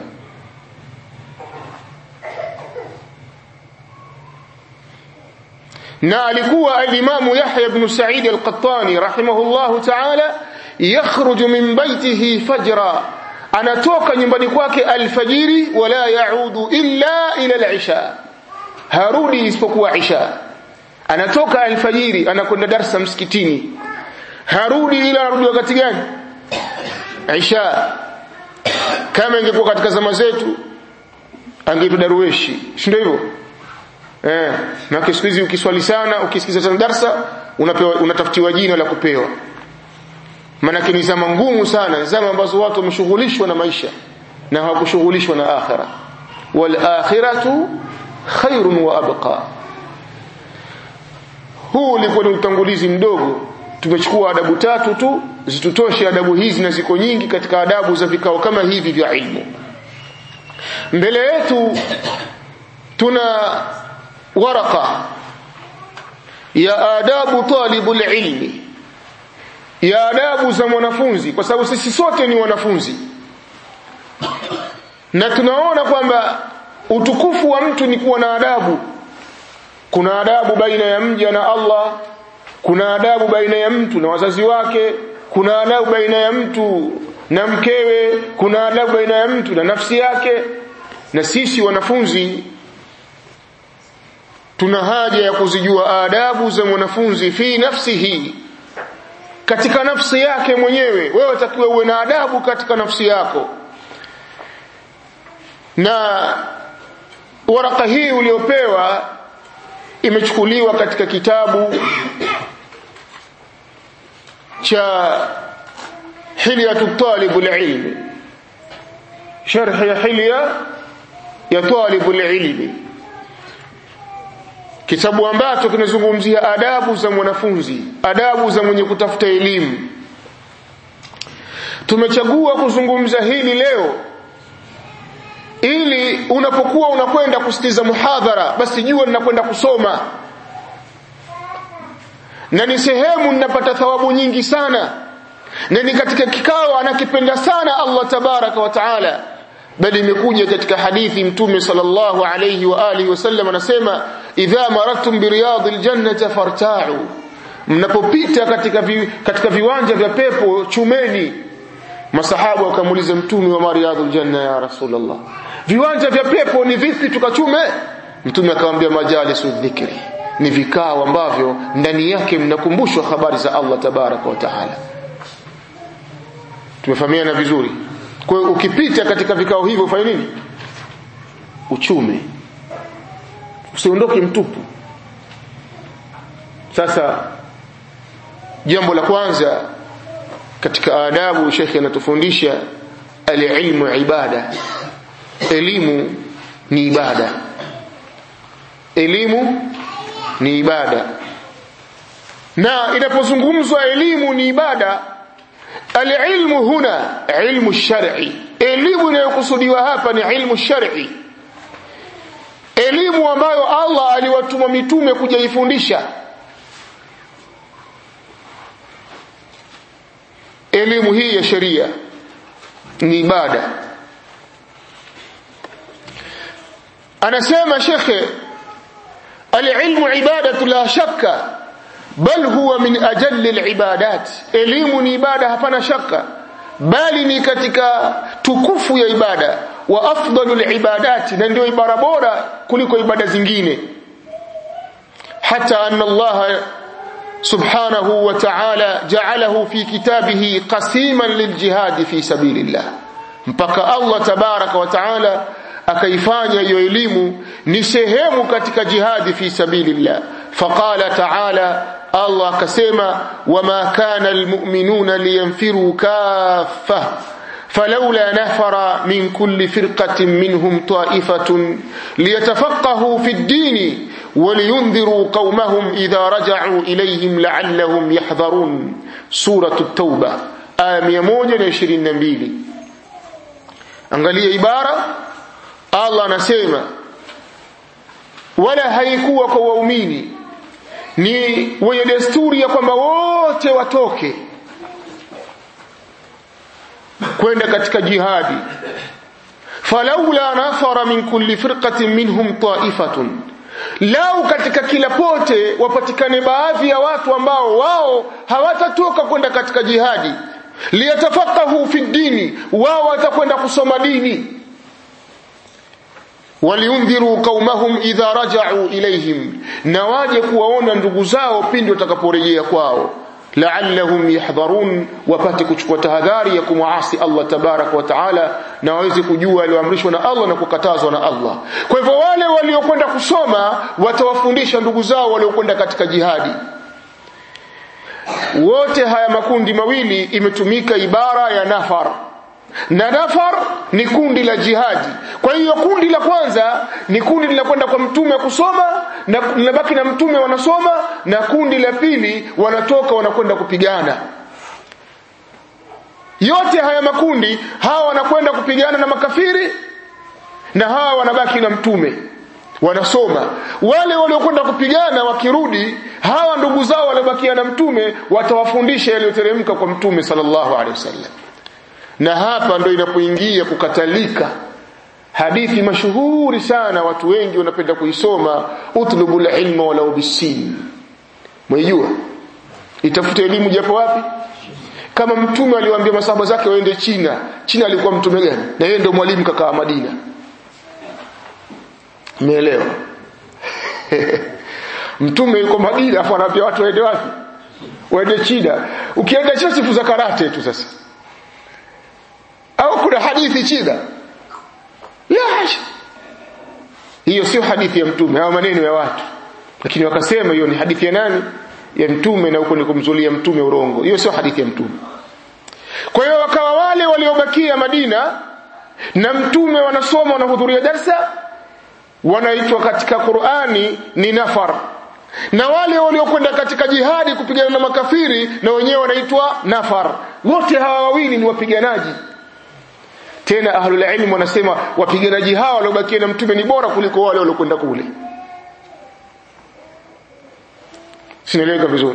na alikuwa al-Imam Yahya ibn Sa'id al-Qattani rahimahullahu ta'ala yakhruju min baytihi fajra anatoka nyumbani kwake alfajiri wala yaudu illa ila al-isha harudi isipokuwa isha anatoka alfajiri anakwenda darsa msikitini harudi ila arudi wakati gani isha kama ingekuwa katika zama zetu angeitwa darueshi si ndio hivyo eh na siku hizi ukiswali sana ukisikiza sana darsa unapewa unatafutiwa jina la kupewa maana ni zama ngumu sana zama ambazo watu wameshughulishwa na maisha na hawakushughulishwa na akhira wal akhiratu khairun wa abqa huu ulikuwa ni utangulizi mdogo tumechukua adabu tatu tu zitutoshe adabu hizi na ziko nyingi katika adabu za vikao kama hivi vya ilmu mbele yetu tuna waraka ya adabu talibul ilmi ya adabu za mwanafunzi kwa sababu sisi sote ni wanafunzi na tunaona kwamba utukufu wa mtu ni kuwa na adabu kuna adabu baina ya mja na Allah kuna adabu baina ya mtu na wazazi wake kuna adabu baina ya mtu na mkewe kuna adabu baina ya mtu na nafsi yake na sisi wanafunzi tuna haja ya kuzijua adabu za mwanafunzi fi nafsihi katika nafsi yake mwenyewe wewe takiwa uwe na adabu katika nafsi yako na waraka hii uliopewa imechukuliwa katika kitabu cha hilyatu talibul ilmi sharh ya hilya ya talibul ilmi kitabu ambacho kinazungumzia adabu za mwanafunzi adabu za mwenye kutafuta elimu tumechagua kuzungumza hili leo ili unapokuwa unakwenda kusikiza muhadhara basi jua ninakwenda kusoma na ni sehemu ninapata thawabu nyingi sana na ni katika kikao anakipenda sana Allah tabaraka wa taala bali imekuja katika hadithi mtume sallallahu alayhi wa alihi wasallam anasema idha maradtum bi riyadil jannati farta'u mnapopita katika vi, katika viwanja vya pepo chumeni masahaba wakamuuliza mtume wa mariyadul janna ya rasulullah viwanja vya pepo ni vipi tukachume mtume akamwambia majalisu dhikri ni vikao ambavyo ndani yake mnakumbushwa habari za Allah tabaraka wa taala tumefahamiana vizuri kwa hiyo ukipita katika vikao hivyo ufanye nini uchume usiondoke mtupu sasa jambo la kwanza katika adabu shekhi anatufundisha alilmu ibada elimu ni ibada elimu ni ibada na inapozungumzwa elimu ni ibada alilmu huna ilmu shar'i elimu inayokusudiwa hapa ni ilmu shar'i elimu ambayo Allah aliwatuma mitume kuja ifundisha elimu hii ya sheria ni ibada anasema shekhe alilmu ibadatu la shakka bal huwa min ajalli alibadat elimu ni ibada hapana shaka bali ni katika tukufu ya ibada wa afdalu alibadati na ndio ibada bora kuliko ibada zingine hata anna Allah subhanahu wa ta'ala ja'alahu fi kitabihi qasiman liljihad fi sabilillah mpaka Allah tabaraka wa ta'ala akaifanya hiyo elimu ni sehemu katika jihadi fi sabilillah faqala ta'ala Allah akasema wama kana almu'minuna liyanfiru kaffa فلولا نفر من كل فرقة منهم طائفة ليتفقهوا في الدين ولينذروا قومهم إذا رجعوا إليهم لعلهم يحذرون سورة التوبة آية 122 angalia ibara Allah anasema wala haikuwa kwa waumini ni wenye desturi ya kwamba wote watoke kwenda katika jihadi falaula nafara min kulli firqatin minhum ta'ifatun lau katika kila pote wapatikane baadhi ya watu ambao wao hawatatoka kwenda katika jihadi liyatafaqahu fi dini wao watakwenda kusoma dini waliundhiru qaumahum idha raja'u ilayhim na waje kuwaona ndugu zao pindi watakaporejea kwao la'allahum yahdharun wapate kuchukua tahadhari ya kumwasi Allah tabarak wa taala na waweze kujua alioamrishwa na Allah na kukatazwa na Allah kwa hivyo wale waliokwenda kusoma watawafundisha ndugu zao waliokwenda katika jihadi wote haya makundi mawili imetumika ibara ya nafar na nafar ni kundi la jihadi kwa hiyo kundi la kwanza ni kundi linakwenda kwa mtume kusoma na linabaki na mtume wanasoma na kundi la pili wanatoka wanakwenda kupigana yote haya makundi hawa wanakwenda kupigana na makafiri na hawa wanabaki na mtume wanasoma wale waliokwenda kupigana wakirudi hawa ndugu zao waliobakia na mtume watawafundisha yaliyoteremka kwa mtume sallallahu alaihi wasallam na hapa ndo inapoingia kukatalika hadithi mashuhuri sana watu wengi wanapenda kuisoma utlubul ilma walau bisin mwijua itafute elimu japo wapi kama mtume aliwaambia masahaba zake waende China China alikuwa mtume gani na yeye ndio mwalimu kakaa Madina umeelewa mtume yuko Madina afu anaambia watu waende wapi waende China ukienda China sifu za karate tu sasa au kuna hadithi China la hiyo sio hadithi ya mtume au maneno ya watu lakini wakasema hiyo ni hadithi ya nani ya mtume na huko ni kumzulia mtume urongo hiyo sio hadithi ya mtume kwa hiyo wakawa wale waliobakia Madina na mtume wanasoma wanahudhuria darsa wanaitwa katika Qur'ani ni nafar na wale waliokwenda katika jihadi kupigana na makafiri na wenyewe wanaitwa nafar wote hawa wawili ni wapiganaji tena ahlul ilm wanasema wapiganaji hawa waliobakia na mtume ni bora kuliko wale waliokwenda kule sinaeleweka vizuri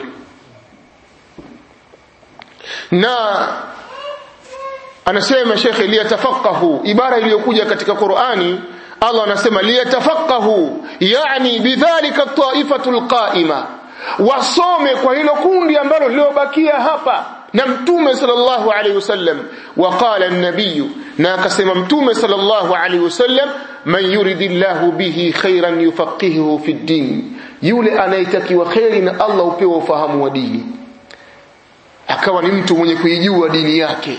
na anasema shekhe liyatafaqahu ibara iliyokuja katika Qur'ani Allah anasema liyatafaqahu yani bidhalika taifatu alqaima wasome kwa hilo kundi ambalo liliobakia hapa na mtume sallallahu alaihi wasallam waqala an-nabiy na akasema mtume sallallahu alaihi wasallam man yuridillahu bihi khairan yufaqihuhu fi din yule anayetakiwa khairi na Allah upewa ufahamu wa dini akawa ni mtu mwenye kuijua dini yake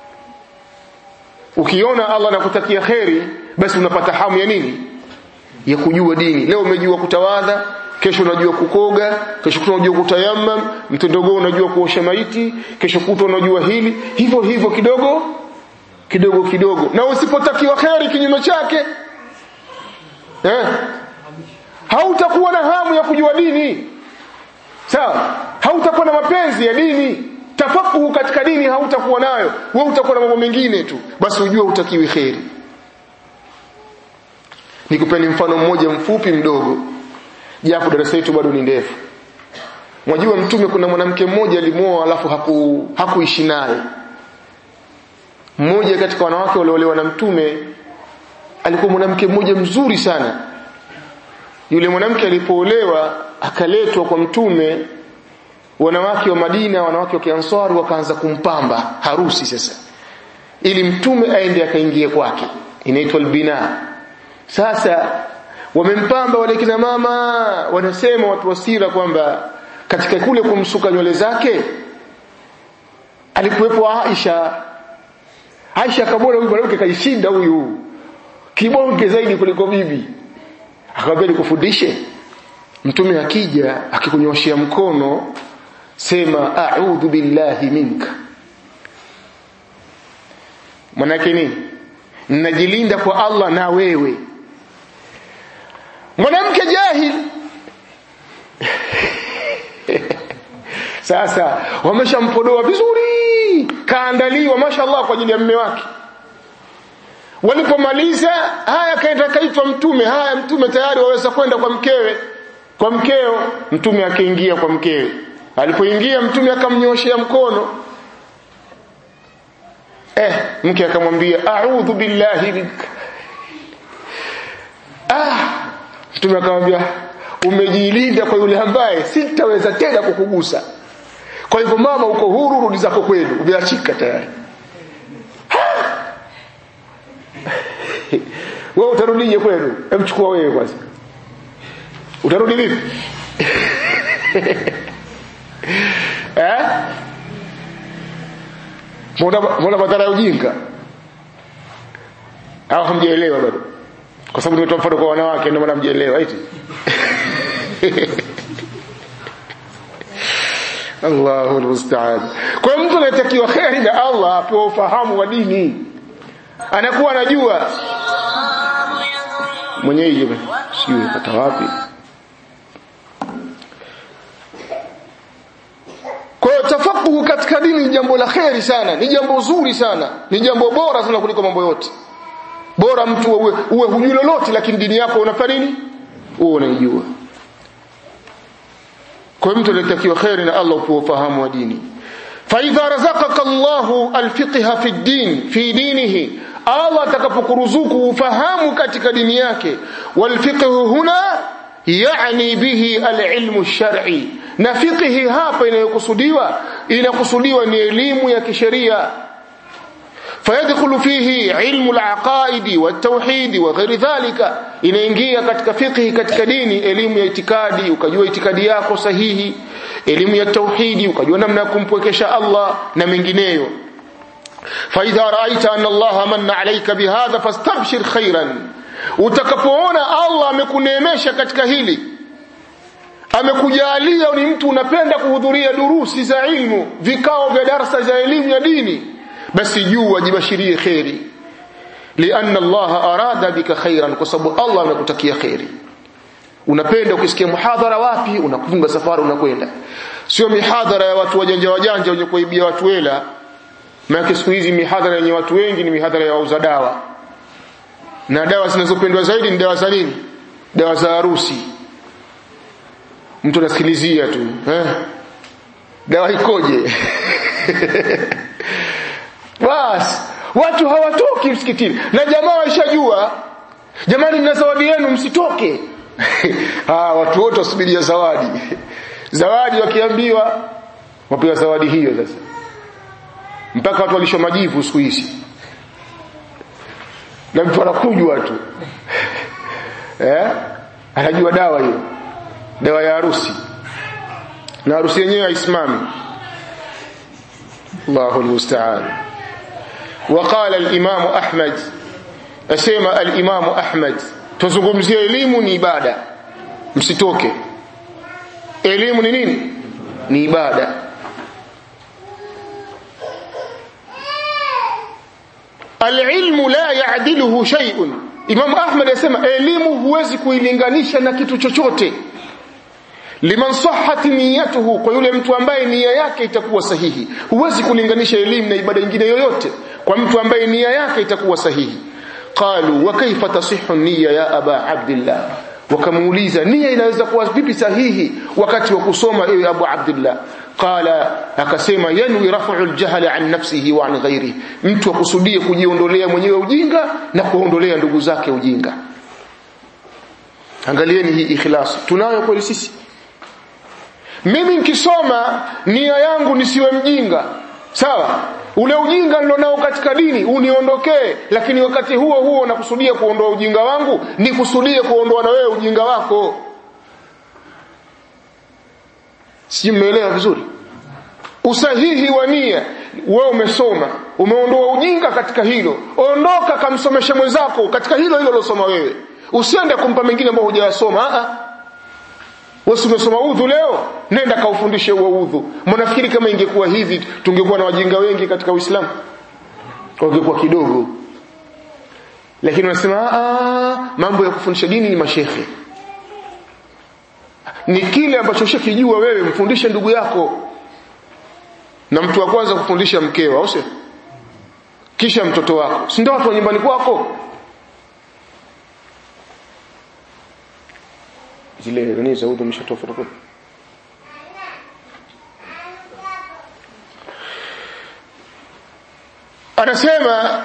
ukiona Allah anakutakia khairi basi unapata hamu ya nini ya kujua dini leo umejua kutawadha kesho unajua kukoga kesho kutwa unajua kutayammam mtondogo unajua kuosha maiti kesho kutwa unajua hili hivyo hivyo kidogo kidogo kidogo na usipotakiwa kheri kinyume chake eh hautakuwa na hamu ya kujua dini sawa hautakuwa na mapenzi ya dini tafakuhu katika dini hautakuwa nayo wewe utakuwa na mambo mengine tu basi ujue utakiwi kheri nikupeni mfano mmoja mfupi mdogo japo darasa letu bado ni ndefu mwajua mtume kuna mwanamke mmoja alimuoa alafu haku hakuishi naye mmoja katika wanawake waliolewa na mtume alikuwa mwanamke mmoja mzuri sana yule mwanamke alipoolewa akaletwa kwa mtume wanawake wa Madina wanawake wa Kiansari wakaanza kumpamba harusi sasa ili mtume aende akaingie kwake inaitwa albina sasa wamempamba wale kina mama wanasema watu wasira kwamba katika kule kumsuka nywele zake alikuwepo Aisha Aisha akamwona huyu mwanamke kaishinda huyu kibonge zaidi kuliko bibi akamwambia nikufundishe mtume akija akikunyoshia mkono sema a'udhu billahi minka manake nini ninajilinda kwa Allah na wewe mwanamke jahil sasa wameshampodoa vizuri kaandaliwa mashallah kwa ajili ya mume wake walipomaliza haya kaenda kaitwa mtume haya mtume tayari waweza kwenda kwa mkewe kwa mkeo mtume akaingia kwa mkewe alipoingia mtume akamnyoshea mkono eh mke akamwambia a'udhu billahi minka ah mtume akamwambia umejilinda kwa yule ambaye sitaweza tena kukugusa kwa hivyo mama uko huru rudi zako kwenu umeachika tayari wewe utarudije kwenu hebu chukua wewe kwanza utarudi vipi eh mbona mbona madhara ya ujinga au hamjaelewa bado kwa sababu nimetoa mfano kwa wanawake ndio maana hamjaelewa eti Allahu almusta'an. Kwa mtu anatakiwa kheri na Allah apewe ufahamu wa dini. Anakuwa anajua mwenyewe sijui pata wapi. Kwa hiyo tafakuhu katika dini ni jambo la kheri sana, ni jambo zuri sana, ni jambo bora sana kuliko mambo yote. Bora mtu uwe, uwe hujui lolote lakini dini yako unafanya nini? Uwe unaijua. kwa mtu anatakiwa khairi na Allah kwa ufahamu wa dini فإذا رزقك الله الفقه في الدين في دينه Allah atakapokuruzuku ufahamu katika dini yake والفقه هنا يعني به العلم الشرعي na fiqhi hapa inayokusudiwa inakusudiwa ni elimu ya kisheria فيدخل فيه علم العقائد والتوحيد وغير ذلك inaingia katika fiqhi katika dini elimu ya itikadi ukajua itikadi yako sahihi elimu ya tauhidi ukajua namna ya kumpwekesha Allah na mengineyo فإذا رأيت أن الله من عليك بهذا فاستبشر خيرا utakapoona Allah amekuneemesha katika hili amekujalia ni mtu unapenda kuhudhuria durusi za ilmu vikao vya darasa za elimu ya dini basi juu wajibashirie khairi lianna Allah arada bika khairan kwa sababu Allah amekutakia khairi unapenda ukisikia muhadhara wapi unafunga safari unakwenda sio mihadhara ya watu wajanja wajanja wenye kuibia watu hela maana siku hizi mihadhara yenye watu wengi ni mihadhara ya wauza dawa na dawa zinazopendwa zaidi ni dawa za nini dawa za harusi mtu anasikilizia tu eh dawa ikoje basi watu hawatoki msikitini na jamaa waishajua jamani mna zawadi yenu msitoke ah watu wote wasubiria zawadi zawadi wakiambiwa wapewa zawadi hiyo sasa mpaka watu walisho majivu siku hizi na mtu anakujwa tu eh anajua dawa hiyo dawa ya harusi na harusi yenyewe haisimami Allahu almusta'an وقال الإمام أحمد أسيما الإمام أحمد tuzungumzie elimu ni ibada msitoke elimu ni nini ni ibada alilmu la yaadiluhu shay'un Imam Ahmad asema elimu huwezi kuilinganisha na kitu chochote liman sahhat niyatuhu kwa yule mtu ambaye nia yake itakuwa sahihi huwezi kulinganisha elimu na ibada nyingine yoyote kwa mtu ambaye nia yake itakuwa sahihi qalu wa kaifa tasihhu niyya ya aba abdillah wakamuuliza nia inaweza kuwa vipi sahihi wakati wa kusoma ewe abu abdillah qala akasema yanwi rafu aljahl an nafsihi wa an ghairihi mtu akusudie kujiondolea mwenyewe ujinga na kuondolea ndugu zake ujinga angalieni hii ikhlas tunayo kweli sisi mimi nikisoma nia yangu nisiwe mjinga sawa ule ujinga nilionao katika dini uniondokee lakini wakati huo huo nakusudia kuondoa ujinga wangu nikusudie kuondoa na wewe ujinga wako si mmeelewa vizuri usahihi wa nia wewe umesoma umeondoa ujinga katika hilo ondoka kamsomeshe mwenzako katika hilo hilo losoma wewe usiende kumpa mengine ambao hujayasoma a wewe umesoma udhu leo nenda kaufundishe huo udhu mnafikiri kama ingekuwa hivi tungekuwa na wajinga wengi katika Uislamu wangekuwa kidogo lakini wanasema mambo ya kufundisha dini ni mashekhe ni kile ambacho ushakijua wewe mfundishe ndugu yako na mtu wa kwanza kufundisha mkeo au sio kisha mtoto wako si ndio watu wa nyumbani kwako zile nani za udhu mshatofa kwa anasema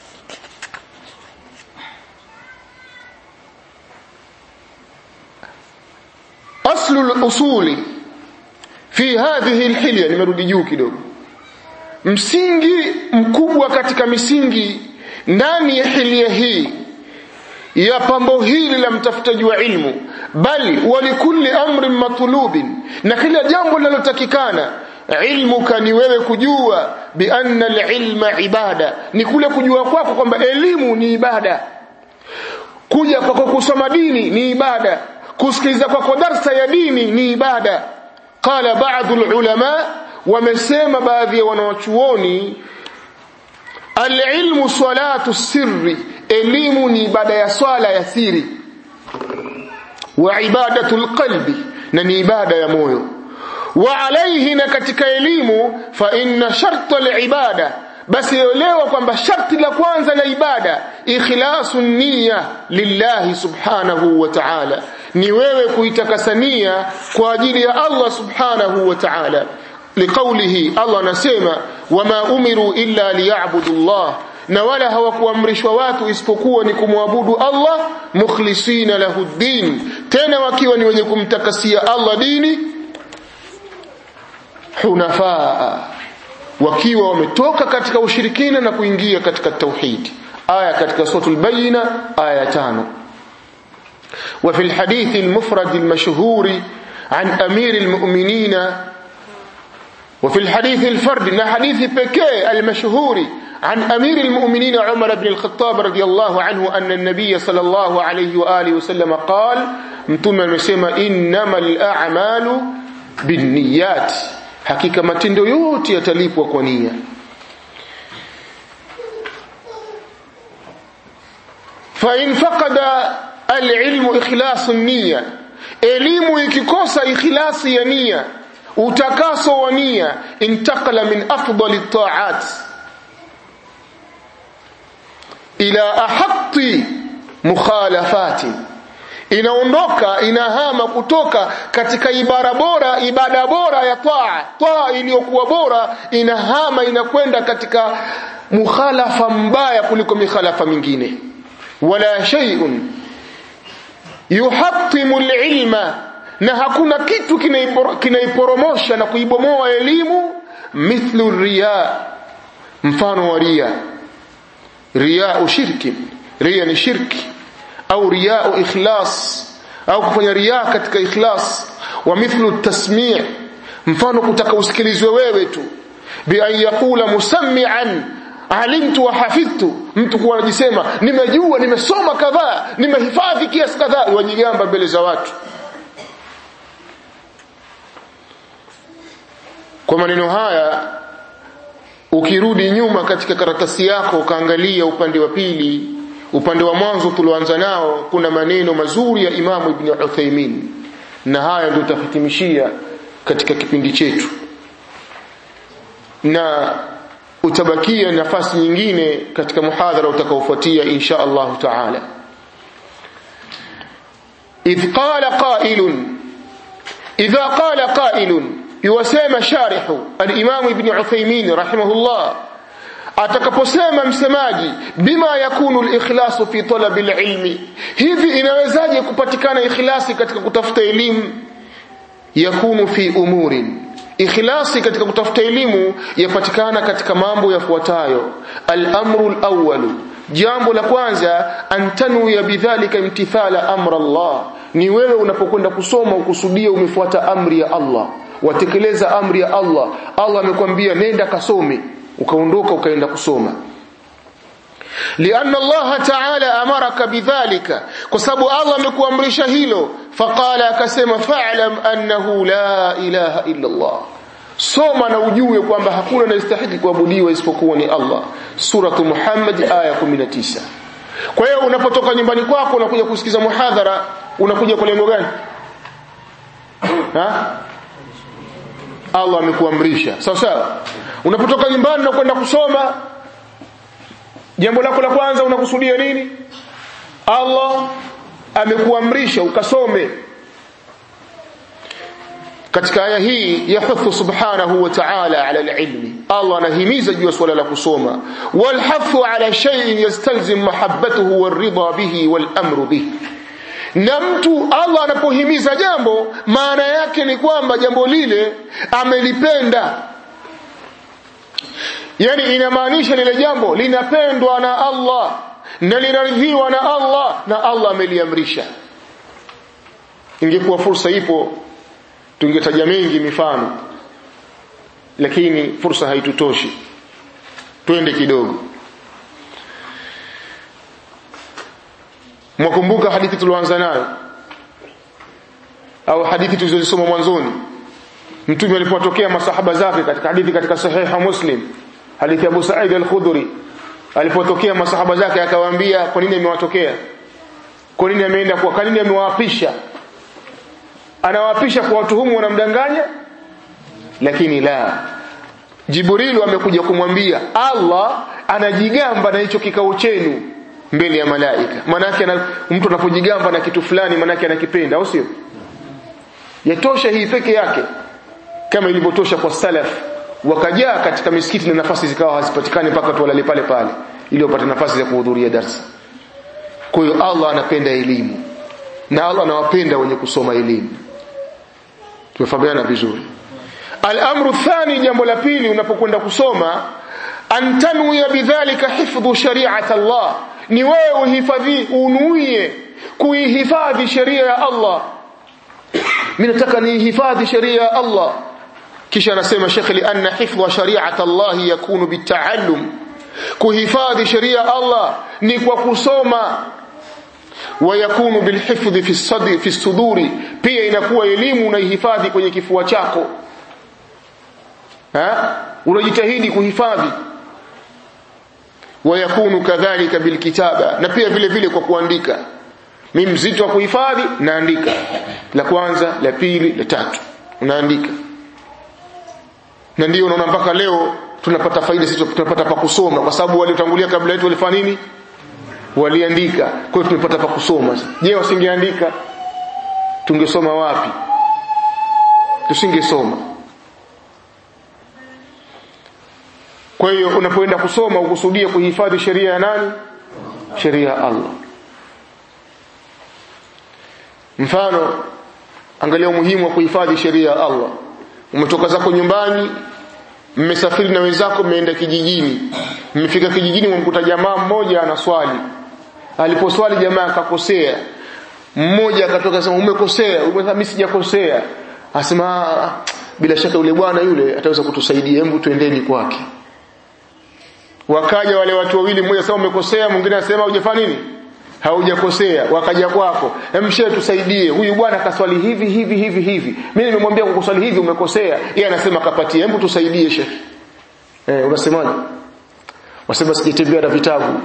aslu al-usuli fi hadhihi al-hilya nimerudi juu kidogo msingi mkubwa katika misingi ndani ya hilya hii ya pambo hili la mtafutaji wa ilmu bali walikulli amrin matlubin na kila jambo linalotakikana ilmuka ni wewe kujua bi anna alilma ibada ni kule kujua kwako kwamba elimu ni ibada kuja kwako kusoma dini ni ibada kusikiliza kwako darsa ya dini ni ibada qala ba'd ulama wamesema baadhi ya wanawachuoni alilmu salatu sirri elimu ni ibada ya swala ya siri wa ibadatul qalbi na ni ibada ya moyo wa alayhi na katika elimu fa inna sharta alibada basi elewa kwamba sharti la kwanza la ibada ikhlasu niyya lillahi subhanahu wa ta'ala ni wewe kuitakasania kwa ajili ya Allah subhanahu wa ta'ala liqaulihi Allah anasema wama umiru illa liya'budu Allah na wala hawakuamrishwa watu isipokuwa ni kumwabudu Allah mukhlisina lahu din tena wakiwa ni wenye kumtakasia Allah dini hunafaa wakiwa wametoka katika ushirikina na kuingia katika tauhid aya katika suratul bayina aya tano وفي الحديث المفرد المشهور عن أمير المؤمنين وفي الحديث الفرد من حديث بكي المشهور عن أمير المؤمنين عمر بن الخطاب رضي الله عنه أن النبي صلى الله عليه وآله وسلم قال متوم المسيما إنما الأعمال بالنيات حقيقة ما تندو يوتي يتليب وكونية فإن فقد العلم إخلاص النية elimu ikikosa ikhlasi ya nia utakaso wa nia intakala min afdali taat ila ahatti mukhalafati inaondoka inahama kutoka katika ibara bora ibada bora ya taa taa iliyokuwa bora inahama inakwenda katika mukhalafa mbaya kuliko mikhalafa mingine wala shay'un yuhattimu alilma na hakuna kitu kinaiporomosha na kuibomoa elimu mithlu riya mfano wa riya riya shirki riya ni shirki au riya ikhlas au kufanya riya katika ikhlas wa mithlu tasmi' mfano kutaka usikilizwe wewe tu bi an yaqula musammi'an alimtu wa hafidhtu mtu kuwa anajisema nimejua nimesoma kadhaa nimehifadhi kiasi kadhaa wajigamba mbele za watu kwa maneno haya ukirudi nyuma katika karatasi yako ukaangalia upande wa pili upande wa mwanzo tulioanza nao kuna maneno mazuri ya Imamu Ibn Uthaymeen na haya ndio tutahitimishia katika kipindi chetu na utabakia nafasi nyingine katika muhadhara utakaofuatia insha Allah taala idh qala qailun idha qala qailun yuwasema sharihu al-imam ibn Uthaymeen rahimahullah atakaposema msemaji bima yakunu al-ikhlasu fi talabi al-ilmi hivi inawezaje kupatikana ikhlasi katika kutafuta elimu yakunu fi umurin ikhlasi katika kutafuta elimu yapatikana katika mambo yafuatayo al-amru al-awwal jambo la kwanza antanu ya bidhalika imtithala amra Allah ni wewe unapokwenda kusoma ukusudia umefuata amri ya Allah watekeleza amri ya Allah Allah amekwambia nenda kasome ukaondoka ukaenda kusoma لأن الله تعالى أمرك بذلك كسبب الله amekuamrisha hilo فقال akasema fa'lam annahu la ilaha illa Allah soma na ujue kwamba hakuna anayestahili kuabudiwa isipokuwa ni Allah suratu Muhammad aya 19 kwa hiyo unapotoka nyumbani kwako unakuja kusikiza muhadhara unakuja kwa lengo gani ha Allah amekuamrisha sawa sawa unapotoka nyumbani na kwenda kusoma jambo lako la kwanza unakusudia nini Allah amekuamrisha ukasome katika aya hii yahuthu subhanahu wa ta'ala ala alilmi Allah anahimiza juu ya swala la kusoma walhathu ala shay'in yastalzim mahabbatuhu waridha bihi walamru bihi na mtu Allah anapohimiza jambo maana yake ni kwamba jambo lile amelipenda yani inamaanisha lile jambo linapendwa na Allah na linaridhiwa na Allah na Allah ameliamrisha ingekuwa fursa ipo tungetaja mengi mifano lakini fursa haitutoshi twende kidogo mwakumbuka hadithi tulioanza nayo au hadithi tulizosoma mwanzoni mtume alipotokea masahaba zake katika hadithi katika sahiha muslim hadithi ya Abu Sa'id al-Khudri alipotokea masahaba zake akawaambia kwa nini amewatokea kwa nini ameenda kwa kwa nini amewaapisha anawaapisha kwa watuhumu wanamdanganya lakini la Jibrilu amekuja kumwambia Allah anajigamba na hicho kikao chenu mbele ya malaika manake mtu anapojigamba na kitu fulani manake anakipenda au sio yatosha hii peke yake kama ilivyotosha kwa salaf wakajaa katika misikiti na nafasi zikawa hazipatikani mpaka tu walale pale pale ili wapate nafasi za kuhudhuria darsa kwa hiyo Allah anapenda elimu na Allah anawapenda wenye kusoma elimu tumefahamiana vizuri al-amru thani jambo la pili unapokwenda kusoma antanwiya bidhalika hifdhu shari'at Allah ni wewe uhifadhi unuie kuihifadhi sheria ya Allah mimi nataka niihifadhi sheria ya Allah kisha anasema Sheikh li anna hifdha shari'at Allah yakunu bitaallum kuhifadhi sheria Allah ni kwa kusoma ويكون بالحفظ في الصدر في الصدور pia inakuwa elimu unaihifadhi kwenye kifua chako ha unajitahidi kuhifadhi ويكون كذلك بالكتابه na pia vile vile kwa kuandika mimi mzito wa kuhifadhi naandika la kwanza la pili la tatu unaandika na ndio unaona mpaka leo tunapata faida sisi tunapata pa kusoma kwa sababu waliotangulia kabla yetu walifanya nini waliandika kwa hiyo tumepata pa kusoma je wasingeandika tungesoma wapi tusingesoma kwa hiyo unapoenda kusoma ukusudia kuhifadhi sheria ya nani sheria ya Allah mfano angalia umuhimu wa kuhifadhi sheria ya Allah umetoka zako nyumbani mmesafiri na wenzako mmeenda kijijini mmefika kijijini mmkuta jamaa mmoja anaswali aliposwali jamaa akakosea mmoja akatoka sema umekosea umesema mimi sijakosea asema bila shaka yule bwana yule ataweza kutusaidia hebu tuendeni kwake wakaja wale watu wawili mmoja sema umekosea mwingine anasema hujafanya nini haujakosea wakaja kwako emshe tusaidie huyu bwana kaswali hivi hivi hivi hivi mimi nimemwambia kwa kuswali hivi umekosea yeye anasema kapatie hebu tusaidie shekhi eh unasemaje wasema sijatembea na vitabu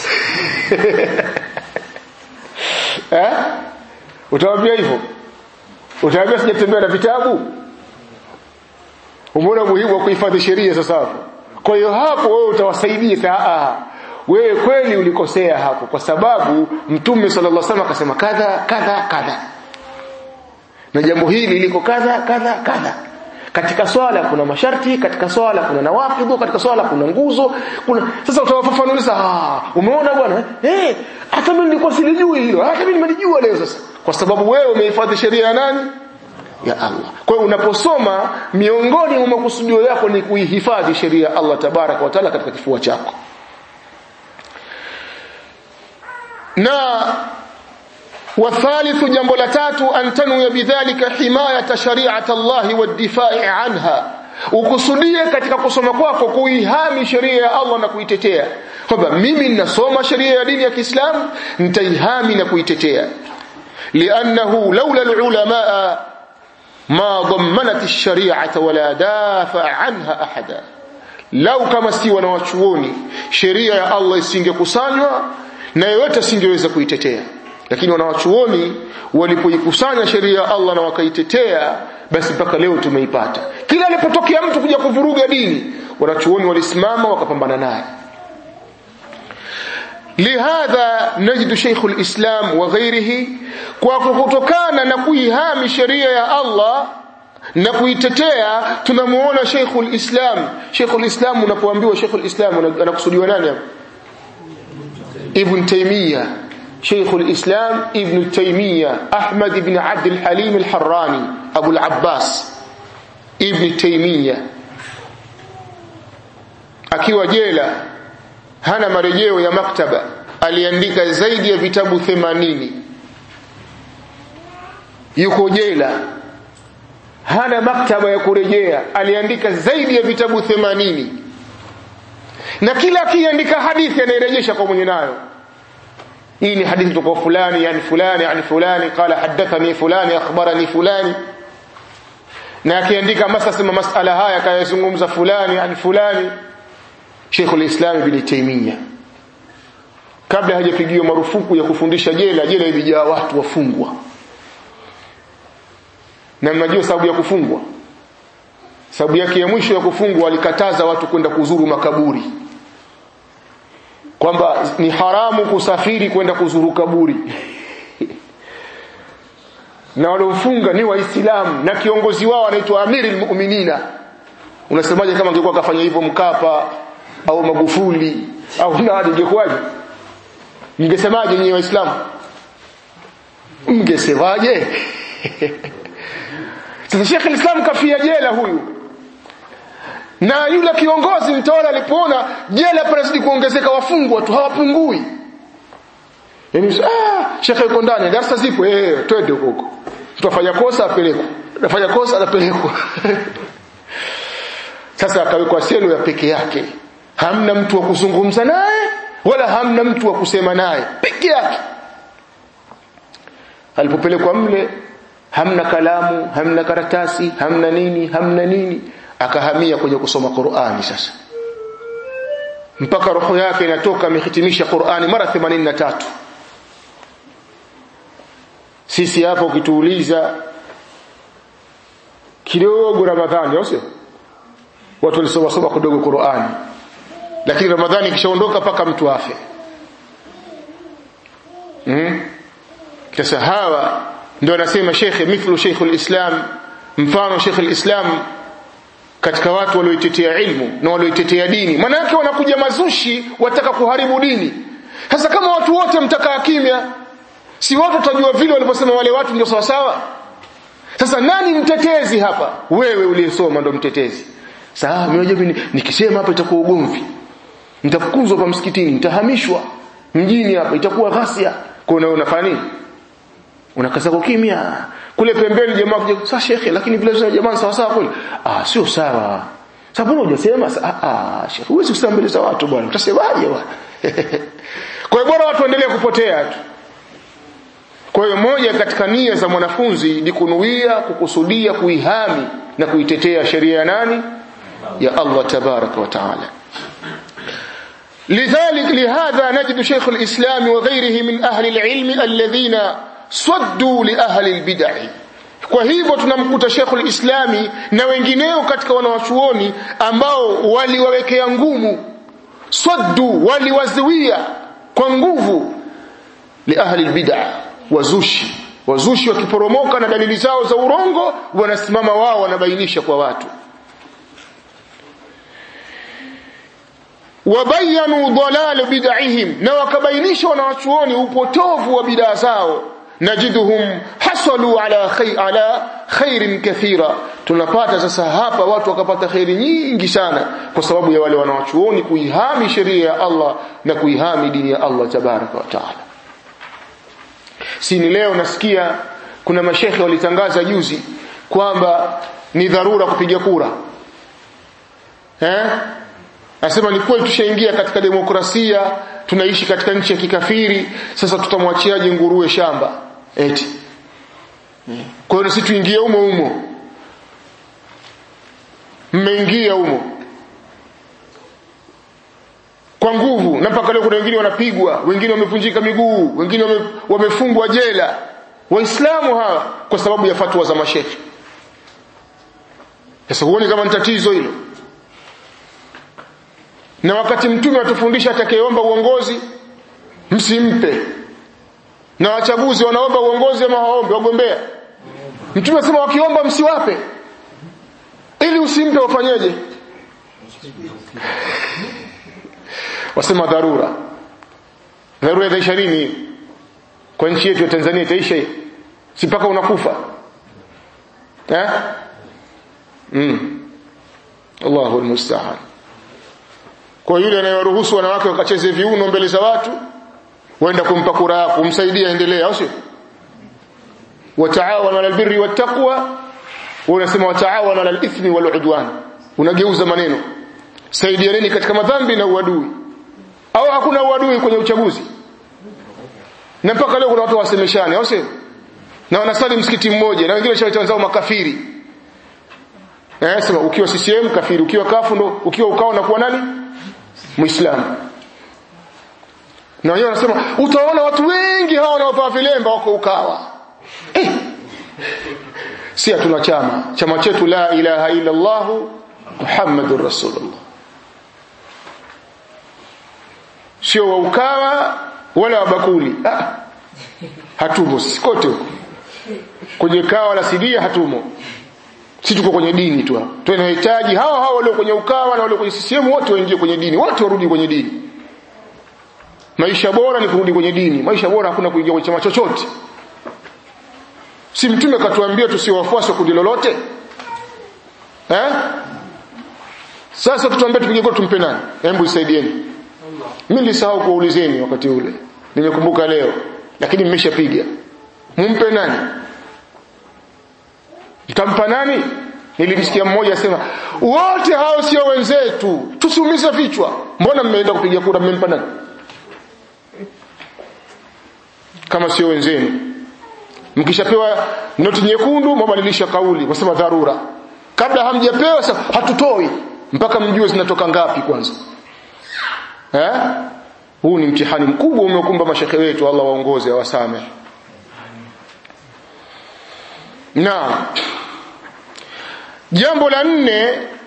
eh utawaambia hivyo utawaambia sijatembea na vitabu umeona muhimu wa kuhifadhi sheria sasa hapo kwa hiyo hapo wewe utawasaidia saa wewe kweli ulikosea hapo kwa sababu mtume sallallahu alaihi wasallam akasema kadha kadha kadha na jambo hili liko kadha kadha kadha katika swala kuna masharti katika swala kuna nawafidhu katika swala kuna nguzo kuna sasa utawafafanuliza ah umeona bwana eh hata mimi nilikuwa silijui hilo hata mimi nimelijua leo sasa kwa sababu wewe umehifadhi sheria ya nani ya Allah kwa hiyo unaposoma miongoni mwa makusudio yako ni kuihifadhi sheria ya Allah tabaraka wa taala katika kifua chako na والثالث جنب لتاتو أن تنوي بذلك حماية شريعة الله والدفاع عنها ukusudia katika kusoma kwako kuihami sheria ya Allah na kuitetea kwamba mimi ninasoma sheria ya dini ya Kiislamu nitaihami na kuitetea liannahu laula alulamaa ma dhammanat ash-shari'ata wala dafa anha ahada lau kama si wanawachuoni sheria ya Allah isingekusanywa na yeyote asingeweza kuitetea lakini wanawachuoni walipoikusanya sheria ya Allah na wakaitetea basi mpaka leo tumeipata kila alipotokea mtu kuja kuvuruga dini wanachuoni walisimama wakapambana naye lihadha najidu Sheikh al-Islam wa ghairihi kwa kutokana na kuihami sheria ya Allah na kuitetea tunamuona Sheikh al-Islam Sheikh al-Islam unapoambiwa Sheikh al-Islam anakusudiwa nani hapo Ibn Taymiyyah شيخ الإسلام ابن تيمية أحمد بن عبد الحليم الحراني أبو العباس ابن تيمية akiwa jela hana marejeo ya maktaba aliandika zaidi ya vitabu 80 yuko jela hana maktaba ya kurejea aliandika zaidi ya vitabu 80 na kila akiandika hadithi anairejesha kwa mwenye nayo hii ni hadithi kutoka fulani yani fulani yani fulani qala hadathani fulani akhbarani fulani na akiandika masasema masala haya kayazungumza fulani yani fulani Sheikh al-Islam Ibn Taymiyyah kabla hajapigiwa marufuku ya kufundisha jela jela ilijaa watu wafungwa na mnajua sababu ya kufungwa sababu yake ya mwisho ya kufungwa alikataza watu kwenda kuzuru makaburi kwamba ni haramu kusafiri kwenda kuzuru kaburi na waliofunga ni waislamu na kiongozi wao anaitwa amiri almu'minina unasemaje kama angekuwa kafanya hivyo mkapa au magufuli au nani ingekuwaje mngesemaje nyinyi waislamu mngesemaje sasa Sheikh al-Islam kafia jela huyu na yule kiongozi mtawala alipoona jela panazidi kuongezeka wafungwa tu hawapungui yani ah shekhe yuko ndani darasa zipo eh twende huko tutafanya kosa apelekwe tutafanya kosa anapelekwa sasa akawekwa selo ya peke yake hamna mtu wa kuzungumza naye wala hamna mtu wa kusema naye peke yake alipopelekwa mle hamna kalamu hamna karatasi hamna nini hamna nini akahamia kwenye kusoma Qur'ani sasa mpaka roho yake inatoka amehitimisha Qur'ani mara 83 sisi hapa ukituuliza kidogo Ramadhani au sio watu walisoma soma kidogo Qur'ani lakini Ramadhani ikishaondoka paka mtu afe mm? sasa hawa ndio anasema shekhe mithlu sheikhul islam mfano sheikhul islam katika watu walioitetea ilmu na walioitetea dini maana yake wanakuja mazushi wataka kuharibu dini sasa kama watu wote mtakaa kimya si watu tutajua vile walivyosema wale watu ndio sawa sawa sasa nani mtetezi hapa wewe uliyesoma ndo mtetezi sawa mimi nikisema hapa itakuwa ugomvi nitafukuzwa hapa msikitini nitahamishwa mjini hapa itakuwa ghasia kwa hiyo unafanya nini unakaza kwa kimya kule pembeni jamaa kuja sasa shekhe lakini vile vile jamaa sawa sawa kweli ah sio sawa sababu hujasema ah ah shekhe huwezi kusema mbele za watu bwana utasemaje bwana kwa hiyo bora watu waendelee kupotea tu kwa hiyo moja katika nia za mwanafunzi ni kunuia kukusudia kuihami na kuitetea sheria ya nani ya Allah tabaraka wa taala لذلك لهذا نجد شيخ الإسلام وغيره من أهل العلم الذين صدوا لأهل البدع kwa hivyo tunamkuta Sheikhul Islami na wengineo katika wanawachuoni ambao waliwawekea ngumu saddu waliwazuia kwa nguvu li ahli albid'a wazushi wazushi wakiporomoka na dalili zao za urongo wanasimama wao wanabainisha kwa watu wabayanu dalal bid'ihim na wakabainisha wanawachuoni upotovu wa bidaa zao najiduhum hasalu ala khay, ala khairin kathira tunapata sasa hapa watu wakapata khairi nyingi sana kwa sababu ya wale wanawachuoni kuihami sheria ya Allah na kuihami dini ya Allah tabaraka wa taala si ni leo nasikia kuna mashekhe walitangaza juzi kwamba ni dharura kupiga kura eh Nasema ni kweli tushaingia katika demokrasia, tunaishi katika nchi ya kikafiri, sasa tutamwachiaje nguruwe shamba? Eti. Kwa hiyo sisi tuingie humo humo. Mmeingia humo. Kwa nguvu na mpaka leo kuna wengine wanapigwa, wengine wamevunjika miguu, wengine wame, wamefungwa jela. Waislamu hawa kwa sababu ya fatwa za mashekhi. Sasa huoni kama ni tatizo hilo? na wakati mtume atufundisha atakayeomba uongozi msimpe na wachaguzi wanaomba uongozi ama waombe wagombea mtume asema wakiomba msiwape ili usimpe wafanyeje wasema dharura dharura itaisha lini kwa nchi yetu ya Tanzania itaisha si mpaka unakufa eh mm Allahu almusta'an kwa yule anayewaruhusu wanawake wakacheze viuno mbele za watu waenda kumpa kura yako kumsaidia endelea au sio wataawanu ala albirri wattaqwa wewe unasema wataawanu ala alithmi waludwan unageuza maneno saidianeni katika madhambi na uadui au hakuna uadui kwenye uchaguzi na mpaka leo kuna watu wasemeshane au sio na wanasali msikiti mmoja na wengine shawaita wenzao makafiri eh sema ukiwa CCM kafiri ukiwa kafu ndo ukiwa ukao na kuwa nani muislamu na wenyewe wanasema utaona watu wengi hawa wanaovaa vilemba wako ukawa eh. si hatuna chama chama chetu la ilaha illa Allah Muhammadur Rasulullah sio wa ukawa wala wa bakuli ah. hatumo sisi kote huko kwenye kawa la sidia hatumo si tuko kwenye dini tu tunahitaji hawa hawa walio kwenye ukawa na walio kwenye CCM wote waingie kwenye dini wote warudi kwenye dini maisha bora ni kurudi kwenye dini maisha bora hakuna kuingia kwenye chama chochote si mtume katuambia tusiwafuasi wa kundi lolote eh sasa tutuambie tupige kura tumpe nani hebu isaidieni mimi nilisahau kuulizeni wakati ule nimekumbuka leo lakini mmeshapiga mumpe nani mtampa nani nilimsikia mmoja asema wote hao sio wenzetu tusiumize vichwa mbona mmeenda kupiga kura mmempa nani kama sio wenzenu mkishapewa noti nyekundu mabadilisha kauli wasema dharura kabla hamjapewa sasa hatutoi mpaka mjue zinatoka ngapi kwanza eh huu ni mtihani mkubwa umeokumba mashekhe wetu Allah waongoze awasame na jambo la nne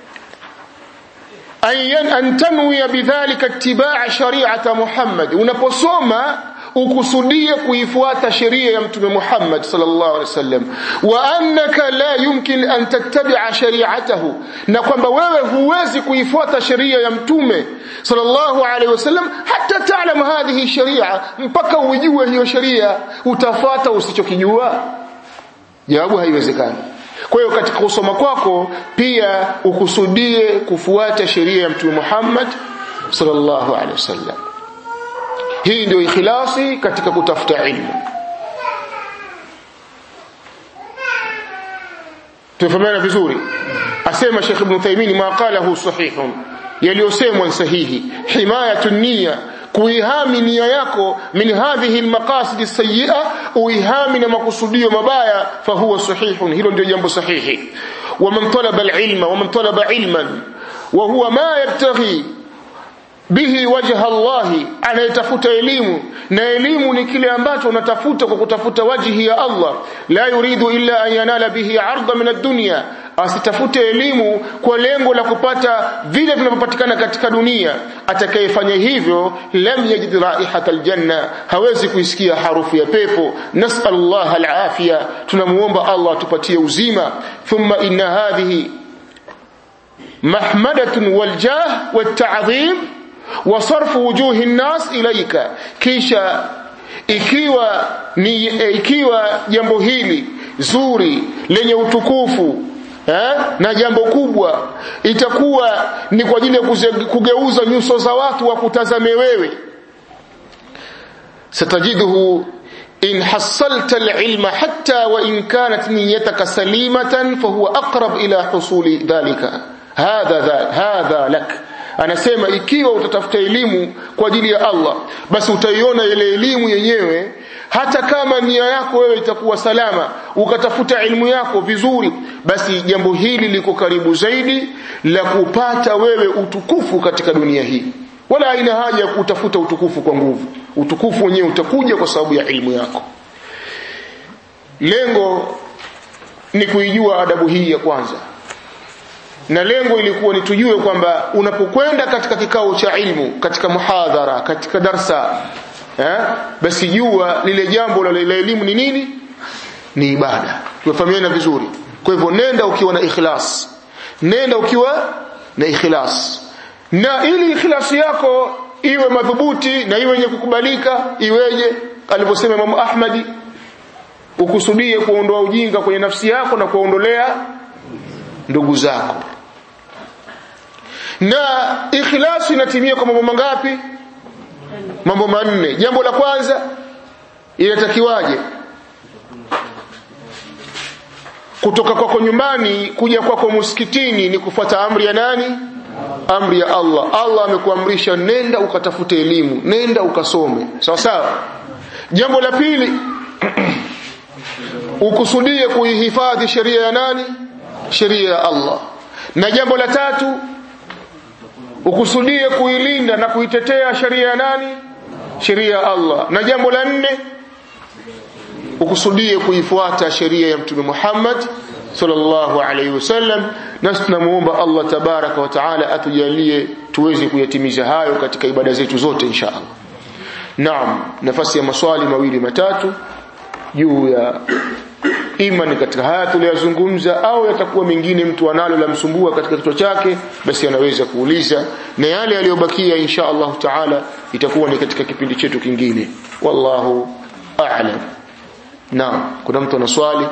an tanwiya bidhalika itibaa shari'ata Muhammad unaposoma ukusudie kuifuata sheria ya mtume Muhammad sallallahu alaihi wasallam wa annaka la yumkin an tattabi'a shari'atahu na kwamba wewe huwezi kuifuata sheria ya mtume sallallahu alaihi wasallam hata ta'lam hadhihi sharia mpaka ujue hiyo sheria utafata usichokijua jawabu haiwezekani kwa hiyo katika kusoma kwako pia ukusudie kufuata sheria ya mtume Muhammad sallallahu alaihi wasallam hii ndio ikhlasi katika kutafuta ilmu tufahamiana vizuri asema Sheikh Ibn Taymiyyah ma qalahu sahihun yaliyosemwa sahihi himayatu niyya kuihami nia yako min hadhihi almaqasid as-sayyi'a uihami na makusudio mabaya fahuwa sahihun hilo ndio jambo sahihi wa man talaba al-ilma wa man talaba ilman wa huwa ma yabtaghi bihi wajha Allahi anayetafuta elimu na elimu ni kile ambacho unatafuta kwa kutafuta wajhi ya Allah la yuridu illa an yanala bihi arda min ad-dunya asitafute elimu kwa lengo la kupata vile vinavyopatikana katika dunia atakayefanya hivyo lam yajid raihata aljanna hawezi kuisikia harufu ya pepo nasallallahu alafiya tunamuomba Allah atupatie uzima thumma inna hadhihi mahmadatun waljah watta'dhim wa sarfu wujuhi an-nas ilayka kisha ikiwa ni ikiwa jambo hili zuri lenye utukufu eh, na jambo kubwa itakuwa ni kwa ajili ya kugeuza nyuso za watu wakutazame wewe satajiduhu in hassalta alilma hatta wa in kanat niyyataka salimatan fahuwa aqrab ila husuli dhalika hadha hadha lak anasema ikiwa utatafuta elimu kwa ajili ya Allah basi utaiona ile elimu yenyewe hata kama nia yako wewe itakuwa salama ukatafuta elimu yako vizuri basi jambo hili liko karibu zaidi la kupata wewe utukufu katika dunia hii wala haina haja ya kutafuta utukufu kwa nguvu utukufu wenyewe utakuja kwa sababu ya elimu yako lengo ni kuijua adabu hii ya kwanza na lengo ilikuwa ni tujue kwamba unapokwenda katika kikao cha ilmu katika muhadhara katika darsa eh, basi jua lile jambo la elimu ni nini ni ibada tumefahamiana vizuri kwa hivyo nenda ukiwa na ikhlas nenda ukiwa na ikhlas na ili ikhlasi yako iwe madhubuti na iwe yenye kukubalika iweje alivyosema Imam Ahmadi ukusudie kuondoa ujinga kwenye nafsi yako na kuondolea ndugu zako na ikhlasi inatimia kwa mambo mangapi mambo manne jambo la kwanza inatakiwaje kutoka kwako nyumbani kuja kwako msikitini ni kufuata amri ya nani amri ya Allah Allah amekuamrisha nenda ukatafute elimu nenda ukasome sawa sawa jambo la pili ukusudie kuihifadhi sheria ya nani sheria ya Allah na jambo la tatu ukusudie kuilinda na kuitetea sheria ya nani sheria ya Allah na jambo la nne ukusudie kuifuata sheria ya mtume Muhammad sallallahu alaihi wasallam na tunamuomba Allah tabaraka wa taala atujalie tuweze kuyatimiza hayo katika ibada zetu zote insha Allah Naam nafasi ya maswali mawili matatu juu ya imani katika haya tuliyozungumza au yatakuwa mengine mtu analo la msumbua katika kichwa chake basi anaweza kuuliza na yale yaliyobakia insha Allah taala itakuwa ni katika kipindi chetu kingine wallahu a'lam naam kuna mtu ana swali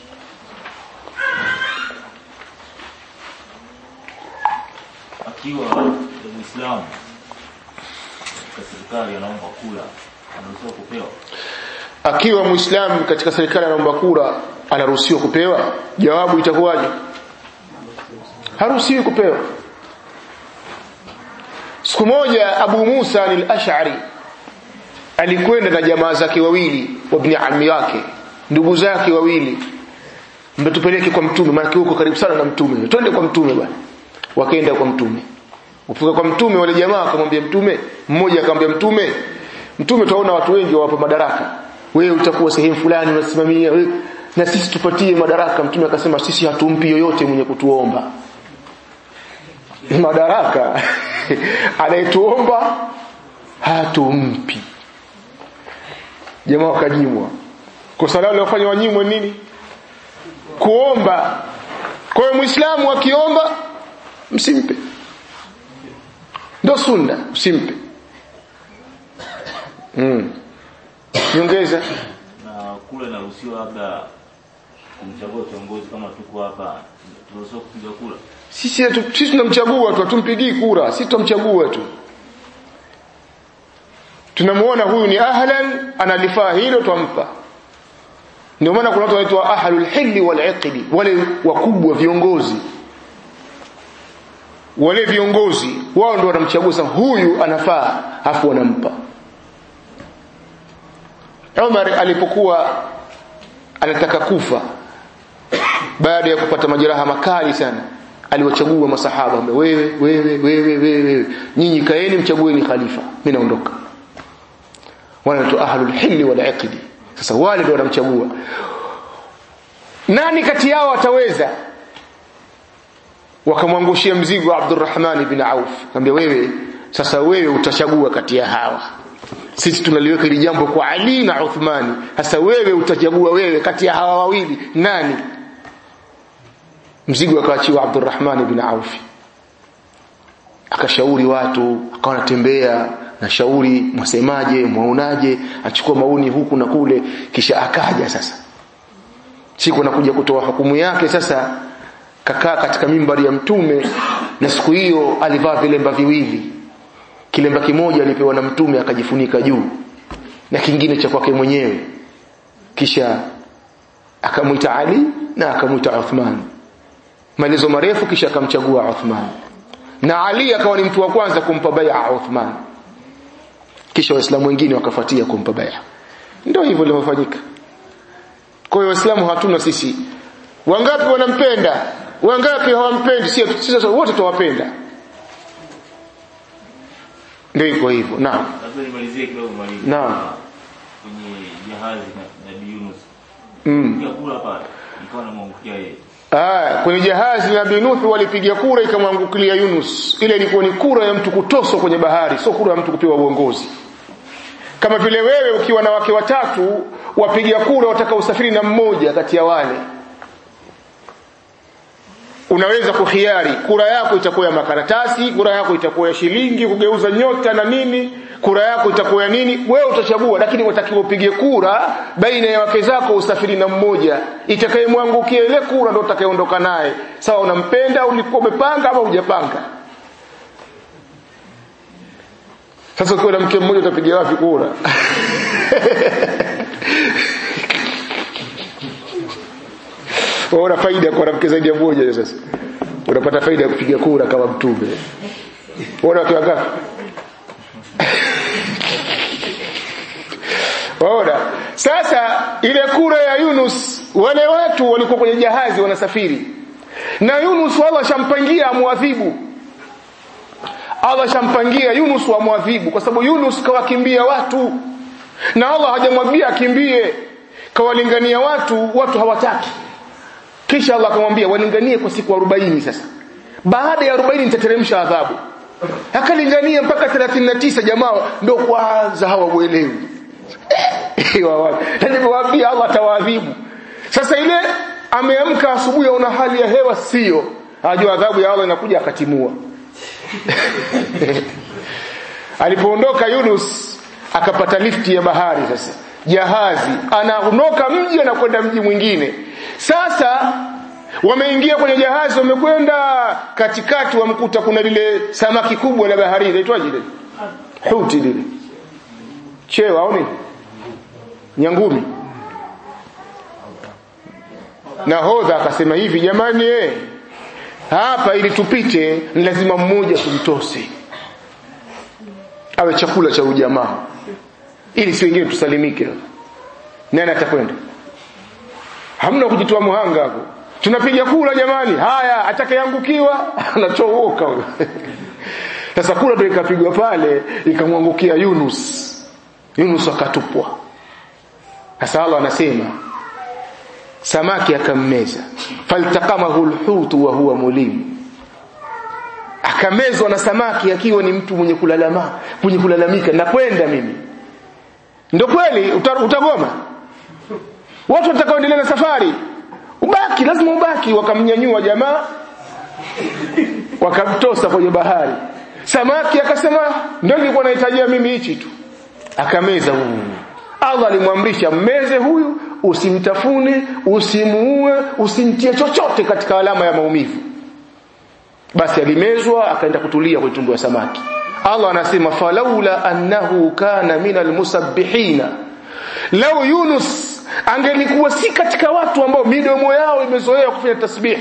akiwa muislamu katika serikali anaomba kula anaruhusiwa kupewa akiwa muislamu katika serikali anaomba kura anaruhusiwa kupewa jawabu itakuwaje haruhusiwi kupewa siku moja Abu Musa al-Ash'ari alikwenda na jamaa zake wawili wa ibn ammi yake ndugu zake wawili mtupeleke kwa mtume maana huko karibu sana na mtume twende kwa mtume bwana wakaenda kwa mtume Ufika kwa mtume wale jamaa akamwambia mtume mmoja akamwambia mtume mtume tunaona watu wengi wawapa madaraka wewe utakuwa sehemu fulani unasimamia wewe na sisi tupatie madaraka mtume akasema sisi hatumpi yoyote mwenye kutuomba madaraka anayetuomba hatumpi jamaa wakajimwa kosa lao lilofanya wanyimwe nini kuomba kwa hiyo muislamu akiomba msimpe ndo sunna usimpe mm. nyongeza na kule naruhusiwa labda kumchagua kiongozi kama tuko hapa tunaruhusiwa kupiga kura sisi hatu- sisi tunamchagua tu hatumpigii kura sisi tunamchagua tu tunamuona huyu ni ahlan analifaa hilo twampa ndio maana kuna watu wanaitwa ahlul hilli wal iqdi wale wakubwa viongozi wale viongozi wao ndio wanamchagua sasa huyu anafaa afu wanampa Umar alipokuwa anataka kufa baada ya kupata majeraha makali sana aliwachagua masahaba ambaye wewe wewe wewe wewe nyinyi kaeni mchagueni khalifa mimi naondoka wale watu ahlul hilli wal aqdi sasa wale ndio wanamchagua nani kati yao ataweza wakamwangushia mzigo Abdurrahman ibn Auf akamwambia wewe sasa wewe utachagua kati ya hawa sisi tunaliweka hili jambo kwa Ali na Uthmani sasa wewe utachagua wewe kati ya hawa wawili nani mzigo akaachiwa Abdurrahman ibn Auf akashauri watu akawa anatembea na shauri mwasemaje mwaonaje achukua maoni huku na kule kisha akaja sasa siku anakuja kutoa hukumu yake sasa kakaa katika mimbari ya mtume na siku hiyo alivaa vilemba viwili kilemba kimoja alipewa na mtume akajifunika juu na kingine cha kwake mwenyewe kisha akamwita Ali na akamwita Uthman maelezo marefu kisha akamchagua Uthman na Ali akawa ni mtu wa kwanza kumpa bai'a Uthman kisha waislamu wengine wakafuatia kumpa bai'a ndio hivyo lilivyofanyika kwa hiyo waislamu hatuna sisi wangapi wanampenda wangapi hawampendi sisi sisi wote tuwapenda ndio iko hivyo naam labda nimalizie kidogo mwalimu Naam. kwenye jahazi na Nabii Yunus mm. pia kula pale ikawa namwangukia yeye Ah, kwenye jahazi Nabii Nuhu walipiga kura ikamwangukia Yunus. Ile ilikuwa ni kura ya mtu kutoswa kwenye bahari, sio kura ya mtu kupewa uongozi. Kama vile wewe ukiwa na wake watatu wapiga kura wataka usafiri na mmoja kati ya wale. Unaweza kuhiari, kura yako itakuwa ya makaratasi, kura yako itakuwa ya shilingi, kugeuza nyota na nini, kura yako itakuwa ya nini, wewe utachagua, lakini watakiwa upige kura baina ya wake zako usafiri na mmoja, itakayemwangukia ile kura ndio utakayeondoka naye. Sawa, unampenda ulikuwa umepanga ama hujapanga. Sasa ukiwa na mke mmoja utapiga wapi kura? Waona faida kwa mke zaidi ya mmoja sasa. Unapata faida ya kupiga kura kama mtume. Waona watu wangapi? Waona? Sasa ile kura ya Yunus wale watu walikuwa kwenye jahazi wanasafiri. Na Yunus Allah shampangia amwadhibu. Allah shampangia Yunus amwadhibu kwa sababu Yunus kawakimbia watu. Na Allah hajamwambia akimbie. Kawalingania watu, watu hawataki. Kisha Allah akamwambia walinganie kwa siku 40 sasa. Baada ya 40 nitateremsha adhabu. Akalingania mpaka 39 jamaa ndio kwanza hawamuelewi. Nilipowaambia Allah atawaadhibu. Sasa ile ameamka asubuhi aona hali ya hewa sio. Ajua adhabu ya Allah inakuja akatimua. Alipoondoka Yunus akapata lifti ya bahari sasa. Jahazi anaondoka mji anakwenda mji mwingine. Sasa wameingia kwenye jahazi wamekwenda katikati wamkuta kuna lile samaki kubwa la bahari inaitwaje lile? Huti lile. Chewa au nini? Nyangumi. Nahodha akasema hivi jamani eh hapa ili tupite ni lazima mmoja tumtose awe chakula cha ujamaa ili si wengine tusalimike nani atakwenda hamna kujitoa muhanga hapo tunapiga kula jamani haya atakayeangukiwa anachooka sasa kula ndio ikapigwa pale ikamwangukia Yunus Yunus akatupwa sasa Allah anasema samaki akammeza faltaqamahu alhutu wa huwa mulim akamezwa na samaki akiwa ni mtu mwenye kulalama mwenye kulalamika nakwenda mimi ndio kweli utagoma watu watakaoendelea na safari ubaki lazima ubaki wakamnyanyua jamaa wakamtosa kwenye bahari samaki akasema ndio nilikuwa nahitajia mimi hichi tu akameza huyu Allah alimwamrisha mmeze huyu usimtafune usimuue usimtie chochote katika alama ya maumivu basi alimezwa akaenda kutulia kwenye tumbo ya samaki Allah anasema falaula annahu kana minal musabbihina lau Yunus angelikuwa si katika watu ambao midomo yao imezoea kufanya tasbih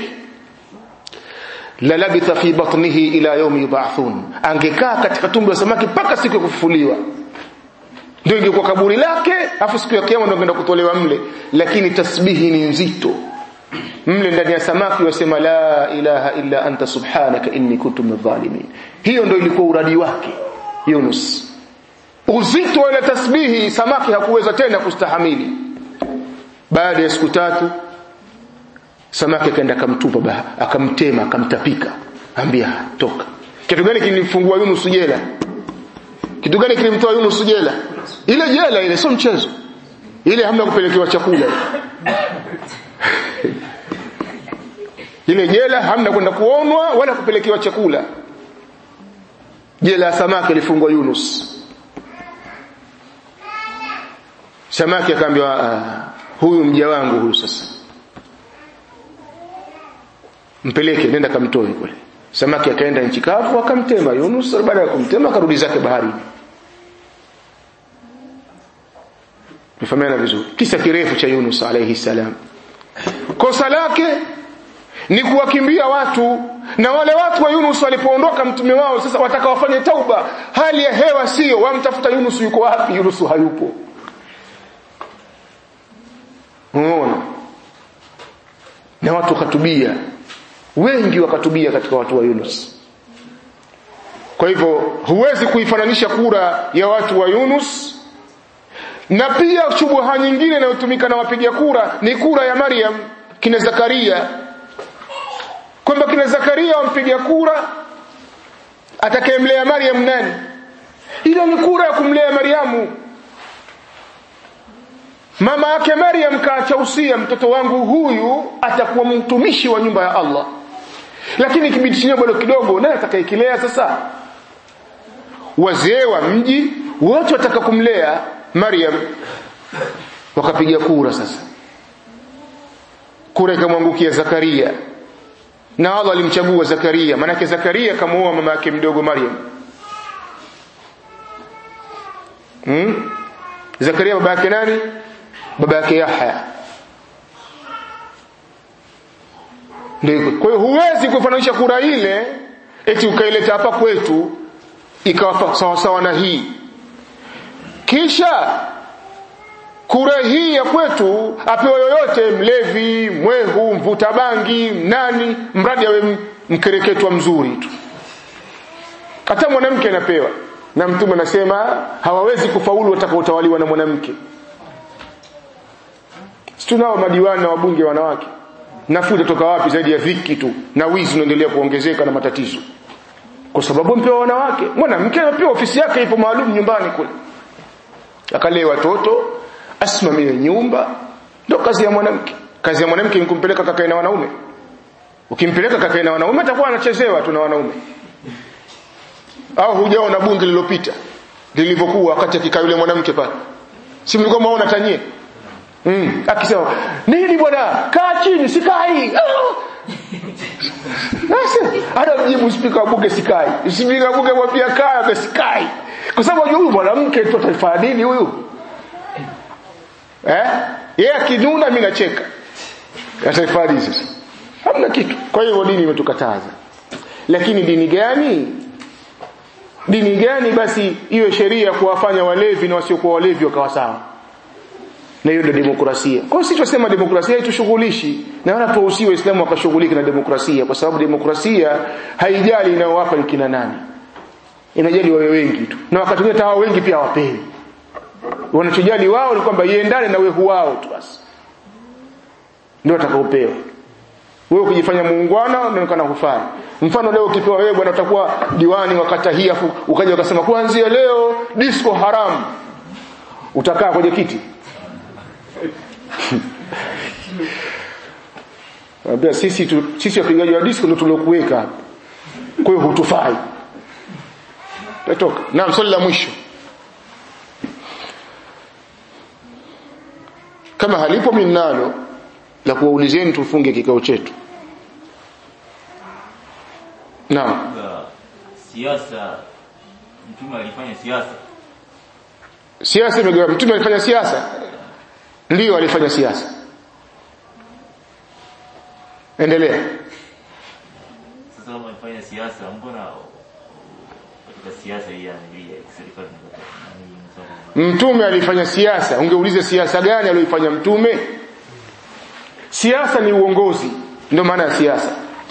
la labitha fi batnihi ila yawmi yub'athun angekaa katika tumbo la samaki mpaka siku ya kufufuliwa ndio ingekuwa kaburi lake afu siku ya kiyama ndio angeenda kutolewa mle lakini tasbihi ni nzito mle ndani ya samaki wasema la ilaha illa anta subhanaka inni kuntu minadh-dhalimin hiyo ndio ilikuwa uradi wake Yunus uzito wa ile tasbihi samaki hakuweza tena kustahamili baada ya siku tatu samaki akaenda akamtupa akamtema akamtapika ambia toka kitu gani kilimfungua Yunus jela kitu gani kilimtoa Yunus jela ile jela ile sio mchezo ile hamna kupelekewa chakula ile jela hamna kwenda kuonwa wala kupelekewa chakula jela ya samaki ilifungwa Yunus samaki akaambiwa uh, huyu mja wangu huyu sasa mpeleke nenda kamtoe kule samaki akaenda nchi kavu akamtema Yunus baada ya kumtema akarudi zake baharini Mfahamiana vizuri kisa kirefu cha Yunus alayhi salam kosa lake ni kuwakimbia watu na wale watu wa Yunus walipoondoka mtume wao sasa wataka wafanye tauba hali ya hewa sio wamtafuta Yunus yuko wapi Yunus hayupo unaona na watu wakatubia wengi wakatubia katika watu wa Yunus kwa hivyo huwezi kuifananisha kura ya watu wa Yunus na pia shubuha nyingine inayotumika na wapiga kura ni kura ya Maryam kina Zakaria kwamba kina Zakaria wampiga kura atakayemlea Maryam nani ile ni kura ya kumlea Maryamu mama yake Maryam kaacha usia mtoto wangu huyu atakuwa mtumishi wa nyumba ya Allah lakini kibidi chenyewe bado kidogo naye atakayekilea sasa wazee wa mji wote wataka kumlea Maryam wakapiga kura sasa kura ikamwangukia Zakaria na Allah alimchagua Zakaria manake Zakaria kamuoa mama yake mdogo Maryam hmm? Zakaria baba yake nani baba yake Yahya ndio kwa hiyo huwezi kufananisha kura ile eti ukaileta hapa kwetu ikawa sawa sawa na hii kisha kura hii ya kwetu apewa yoyote mlevi mwehu mvuta bangi nani mradi awe mkereketwa mzuri tu hata mwanamke anapewa na mtume anasema hawawezi kufaulu watakaotawaliwa na mwanamke tunao madiwani na wabunge wanawake nafuu itatoka wapi zaidi ya dhiki tu na wizi unaendelea kuongezeka na matatizo kwa sababu mpewa wanawake mwanamke anapewa ofisi yake ipo maalum nyumbani kule akalee watoto asimamie nyumba ndio kazi ya mwanamke kazi ya mwanamke ni kumpeleka kakae na wanaume ukimpeleka kakae na wanaume atakuwa anachezewa tu na wanaume au hujaona bunge lililopita lilivyokuwa wakati akikaa yule mwanamke pale si mlikuwa mwaona tanyie mm. akisema nini bwana kaa chini sikai hata mjibu spika wa bunge sikai spika wa bunge mwambia kaa sikai kwa sababu huyu mwanamke tu atafanya nini huyu eh yeye akinuna mimi nacheka atafanya sasa hamna kitu kwa hiyo dini imetukataza lakini dini gani dini gani basi iwe sheria kuwafanya walevi na wasiokuwa walevi wakawa sawa na hiyo ndio demokrasia kwa hiyo sisi tunasema demokrasia haitushughulishi na wala tuwahusie waislamu wakashughulika na demokrasia kwa sababu demokrasia haijali inayowapa ni kina nani inajali wawe wengi tu na wakati mwingine hao wengi pia hawapewi wanachojali wao ni kwamba iendane na wehu wao tu basi ndio atakaopewa wewe ukijifanya muungwana unaonekana hufai mfano leo ukipewa wewe bwana utakuwa diwani wa kata hii afu ukaja ukasema kuanzia leo disco haramu utakaa kwenye kiti Ambia sisi tu, sisi wapigaji wa disco ndio tuliokuweka kwa hiyo hutufai tatoka naam swali la mwisho kama halipo mimi nalo la kuwaulizeni tufunge kikao chetu naam siasa mtume alifanya siasa siasa imegawa mtume alifanya siasa ndio alifanya siasa endelea sasa kama alifanya siasa mbona katika siasa hii yani serikali mtume alifanya siasa ungeuliza siasa gani aliyoifanya mtume siasa ni uongozi ndio maana ya siasa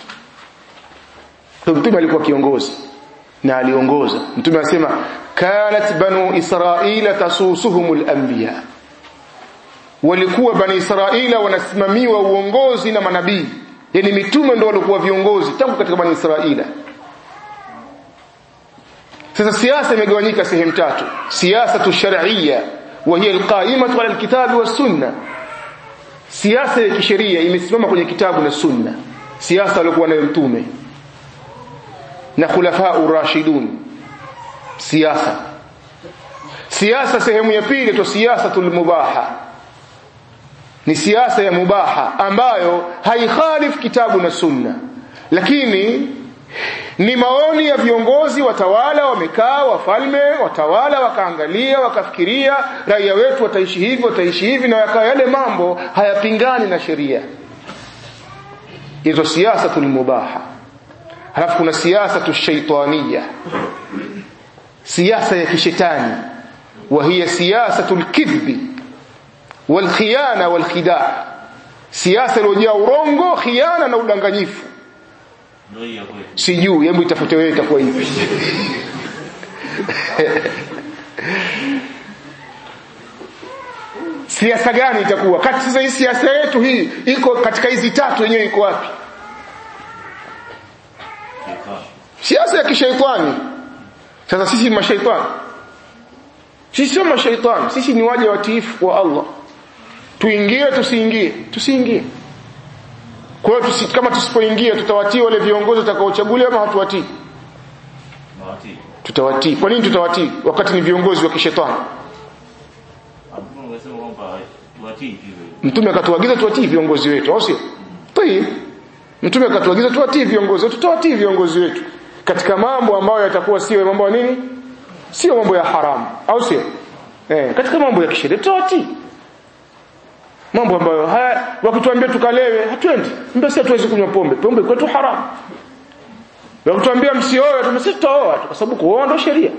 mtume alikuwa kiongozi na aliongoza mtume anasema kanat banu israila tasusuhumul anbiya walikuwa bani israila wanasimamiwa uongozi na manabii yani mitume ndio walikuwa viongozi tangu katika bani israila sasa siasa imegawanyika sehemu tatu siasa shar'iyya wa hiya alqa'imatu ala alkitabi was sunna siasa ya kisheria imesimama kwenye kitabu na sunna siasa walikuwa nayo mtume na khulafa urashidun siasa siasa sehemu ya pili to siasatul mubaha ni siasa ya mubaha ambayo haikhalif kitabu na sunna lakini ni maoni ya viongozi watawala wamekaa wafalme watawala wakaangalia wakafikiria raia wetu wataishi hivi wataishi hivi na yakawa yale mambo hayapingani na sheria hizo siasatul mubaha halafu kuna siasa shaitania siasa ya kishetani wa hiya siyasatul kidhbi wal khiyana wal khidaa siasa iliyojaa urongo khiana na udanganyifu ndio hiyo kweli sijui hebu itafute wewe itakuwa hivi siasa gani itakuwa kati sasa hii siasa yetu hii iko katika hizi tatu yenyewe iko wapi Shaitan. siasa ya kishaitani sasa sisi ni mashaitani sisi sio mashaitani sisi ni waja watiifu wa Allah tuingie tusiingie tusiingie kwa hiyo tusi, kama tusipoingia tutawatii wale viongozi watakaochaguliwa ama hatuwatii Mawati. tutawatii kwa nini tutawatii wakati ni viongozi wa kishetani Hapo unasema kwamba tuwatii hivyo. mtume akatuagiza tuwatii viongozi wetu au sio tii mtume akatuagiza tuwatii viongozi wetu tutawatii viongozi wetu katika mambo ambayo yatakuwa sio mambo ya nini sio mambo ya haramu au sio eh katika mambo ya kisheria tutawatii mambo ambayo haya wakituambia tukalewe hatuendi mbona sisi hatuwezi kunywa pombe pombe kwetu haramu wakituambia msioe tumesema tutaoa tu kwa sababu kuoa ndio sheria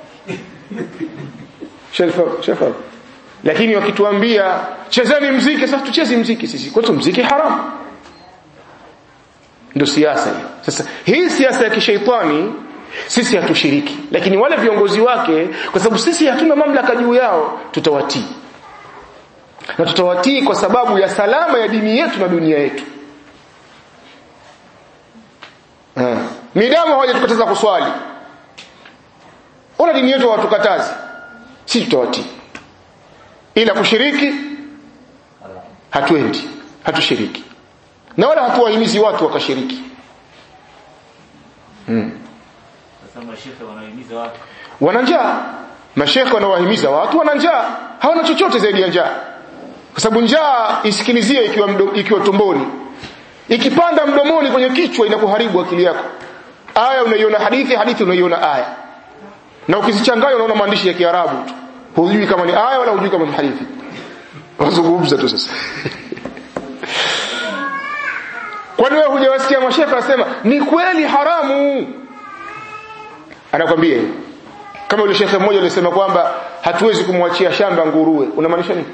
shefa shefa lakini wakituambia chezeni mziki sasa tucheze mziki sisi kwetu mziki haramu ndio siasa hiyo sasa hii siasa ya kishaitani sisi hatushiriki lakini wale viongozi wake kwa sababu sisi hatuna mamlaka juu yao tutawatii na tutawatii kwa sababu ya salama ya dini yetu na dunia yetu Ah. midamu hawajatukataza kuswali ona dini yetu hawatukatazi sisi tutawatii ila kushiriki hatuendi hatushiriki na wala hatuwahimizi watu wakashiriki Sasa mashehe wanahimiza watu wana njaa mashekhe wanawahimiza watu wana njaa hawana chochote zaidi ya njaa kwa sababu njaa isikilizie ikiwa mdo, ikiwa tumboni ikipanda mdomoni kwenye kichwa inakuharibu akili yako aya unaiona hadithi hadithi unaiona aya na ukizichanganya unaona maandishi ya Kiarabu tu hujui kama ni aya wala hujui kama ni hadithi wazungumza tu sasa kwani wewe hujawasikia mashehe anasema ni kweli haramu anakwambia hiyo kama yule shekhe mmoja alisema kwamba hatuwezi kumwachia shamba nguruwe unamaanisha nini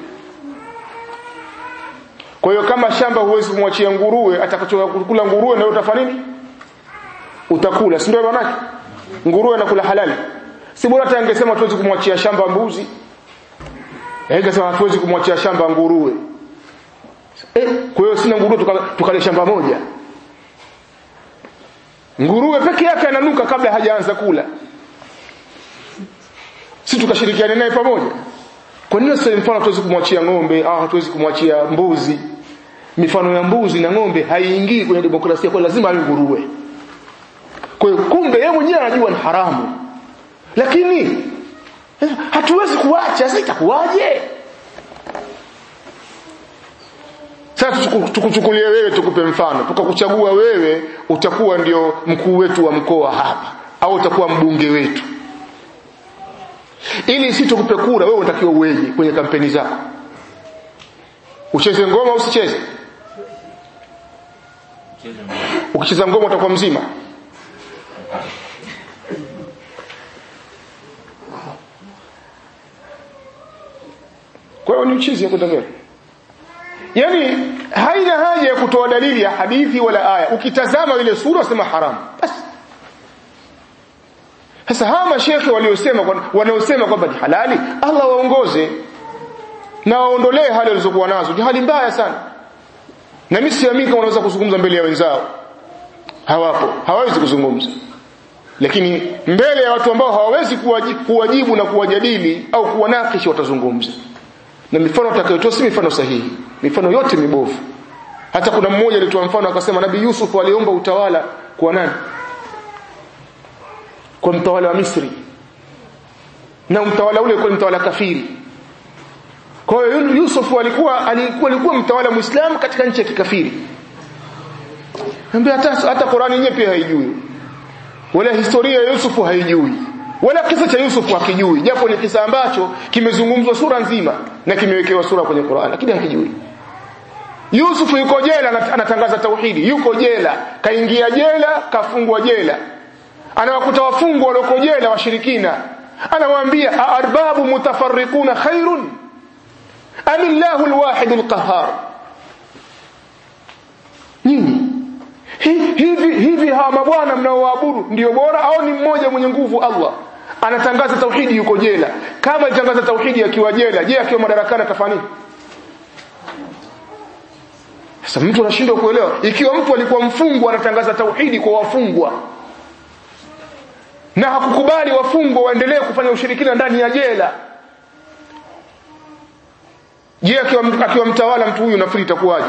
kwa hiyo kama shamba huwezi kumwachia nguruwe atakachokula nguruwe na wewe utafanya nini utakula si ndio maana yake nguruwe anakula halali si bora hata angesema hatuwezi kumwachia shamba mbuzi eh angesema hatuwezi kumwachia shamba nguruwe eh kwa hiyo sina nguruwe tukale tuka shamba moja nguruwe peke yake ananuka kabla hajaanza kula si tukashirikiana naye pamoja kwa nini sasa mfano hatuwezi kumwachia ng'ombe au hatuwezi kumwachia mbuzi mifano ya mbuzi na ng'ombe haiingii kwenye demokrasia kwa lazima awe nguruwe kwa hiyo kumbe yeye mwenyewe anajua ni haramu lakini eh, hatuwezi kuacha sasa itakuwaje sasa tuku- tukuchukulie wewe tukupe mfano tukakuchagua wewe utakuwa ndio mkuu wetu wa mkoa hapa au utakuwa mbunge wetu ili si tukupe kura wewe unatakiwa uweje kwenye kampeni zako ucheze ngoma au usicheze cheze mbele. ukicheza ngoma utakuwa mzima kwa hiyo ni uchizi ya kwenda mbele yani haina haja ya kutoa dalili ya hadithi wala aya ukitazama ile sura sema haramu basi sasa hawa mashekhe waliosema wanaosema kwamba ni halali Allah waongoze na waondolee hali walizokuwa nazo ni hali mbaya sana na mimi siamini kama wanaweza kuzungumza mbele ya wenzao hawapo hawawezi kuzungumza lakini mbele ya watu ambao hawawezi kuwajibu na kuwajadili au kuwanakishi watazungumza na mifano atakayotoa si mifano sahihi mifano yote mibovu hata kuna mmoja alitoa mfano akasema nabii Yusuf aliomba utawala kwa nani kwa mtawala wa Misri na mtawala ule kwa mtawala kafiri kwa hiyo Yusuf alikuwa alikuwa alikuwa mtawala muislamu katika nchi ya kikafiri Ambia hata hata Qur'ani yenyewe pia haijui wala historia ya Yusuf haijui wala kisa cha Yusuf hakijui japo ni kisa ambacho kimezungumzwa sura nzima na kimewekewa sura kwenye Qur'an lakini hakijui Yusuf yuko jela anatangaza tauhidi yuko jela kaingia jela kafungwa jela anawakuta wafungwa walioko jela washirikina anawaambia arbabu mutafarriquna khairun amillahu alwahid alqahhar nini hivi hivi hawa mabwana mnaoabudu ndio bora au ni mmoja mwenye nguvu Allah anatangaza tauhidi yuko jela kama alitangaza tauhidi akiwa jela je akiwa madarakani atafanya nini sasa mtu anashindwa kuelewa ikiwa mtu alikuwa mfungwa anatangaza tauhidi kwa wafungwa na hakukubali wafungwa waendelee kufanya ushirikina ndani ya jela je akiwa akiwa mtawala mtu huyu nafikiri itakuwaje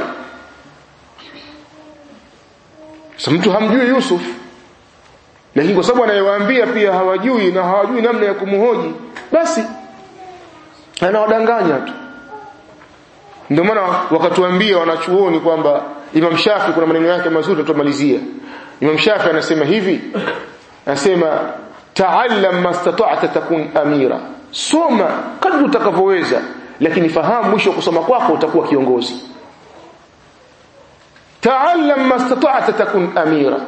sasa mtu hamjui Yusuf lakini kwa sababu anayewaambia pia hawajui na hawajui namna ya kumhoji basi anawadanganya tu ndio maana wakatuambia wanachuoni kwamba Imam Shafi kuna maneno yake mazuri tutamalizia Imam Shafi anasema hivi anasema ta'allam mastata'ta takun amira soma kadri utakavyoweza lakini fahamu mwisho kusoma kwako utakuwa kiongozi ta'allam mastata'ta takun amira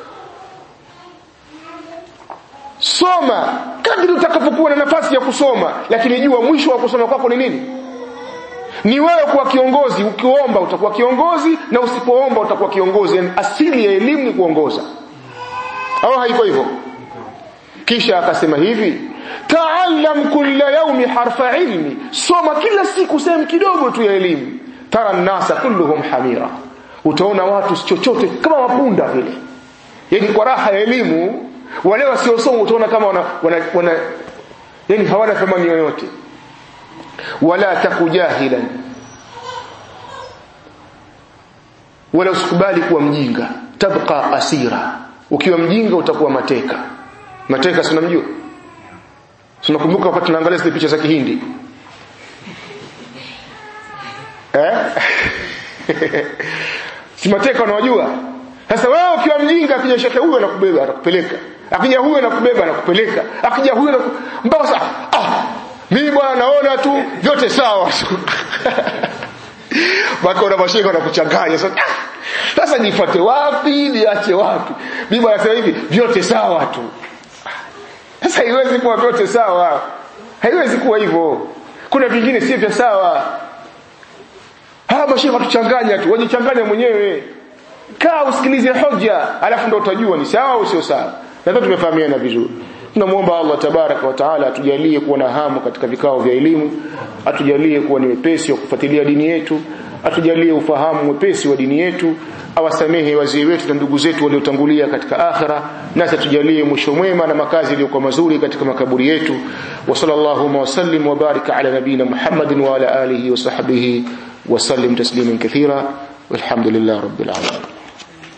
soma kadri utakapokuwa na nafasi ya kusoma lakini jua mwisho wa kusoma kwako ni nini ni wewe kuwa kiongozi ukiomba utakuwa kiongozi na usipoomba utakuwa kiongozi yani asili ya elimu ni kuongoza au haiko hivyo kisha akasema hivi taallam kulla yaumi harfa ilmi soma kila siku sehemu kidogo tu ya elimu tara nasa kulluhum hamira utaona watu chochote kama mapunda vile yani kwa raha ya elimu wale wasiosoma utaona kama wana, wana, wana yani hawana thamani yoyote wala takujahilan wala usikubali kuwa mjinga tabqa asira ukiwa mjinga utakuwa mateka mateka si unamjua tunakumbuka wakati tunaangalia zile picha za kihindi eh si mateka unawajua sasa wewe ukiwa mjinga akija shekhe huyo anakubeba anakupeleka akija huyo anakubeba anakupeleka akija huyo anaku... mpaka sasa ah mimi bwana naona tu vyote sawa tu mpaka una mashaka wanakuchanganya sasa sasa nifuate wapi niache wapi mimi bwana sasa hivi vyote sawa tu sasa haiwezi kuwa vyote sawa haiwezi kuwa hivyo kuna vingine si vya sawa hawa mashaka watuchanganya tu wajichanganya mwenyewe kaa usikilize hoja alafu ndo utajua ni sawa au sio sawa nadhani tumefahamiana vizuri tunamuomba Allah tabaraka wa taala atujalie kuwa na hamu katika vikao vya elimu atujalie kuwa ni wepesi wa kufuatilia dini yetu atujalie ufahamu mwepesi wa dini yetu awasamehe wazee wetu na ndugu zetu waliotangulia katika akhira nasi atujalie mwisho mwema na makazi yaliyokuwa mazuri katika makaburi yetu wa sallallahu wa sallim wa barika ala nabina Muhammadin wa ala alihi wa sahbihi wa sallim tasliman kathira walhamdulillah rabbil alamin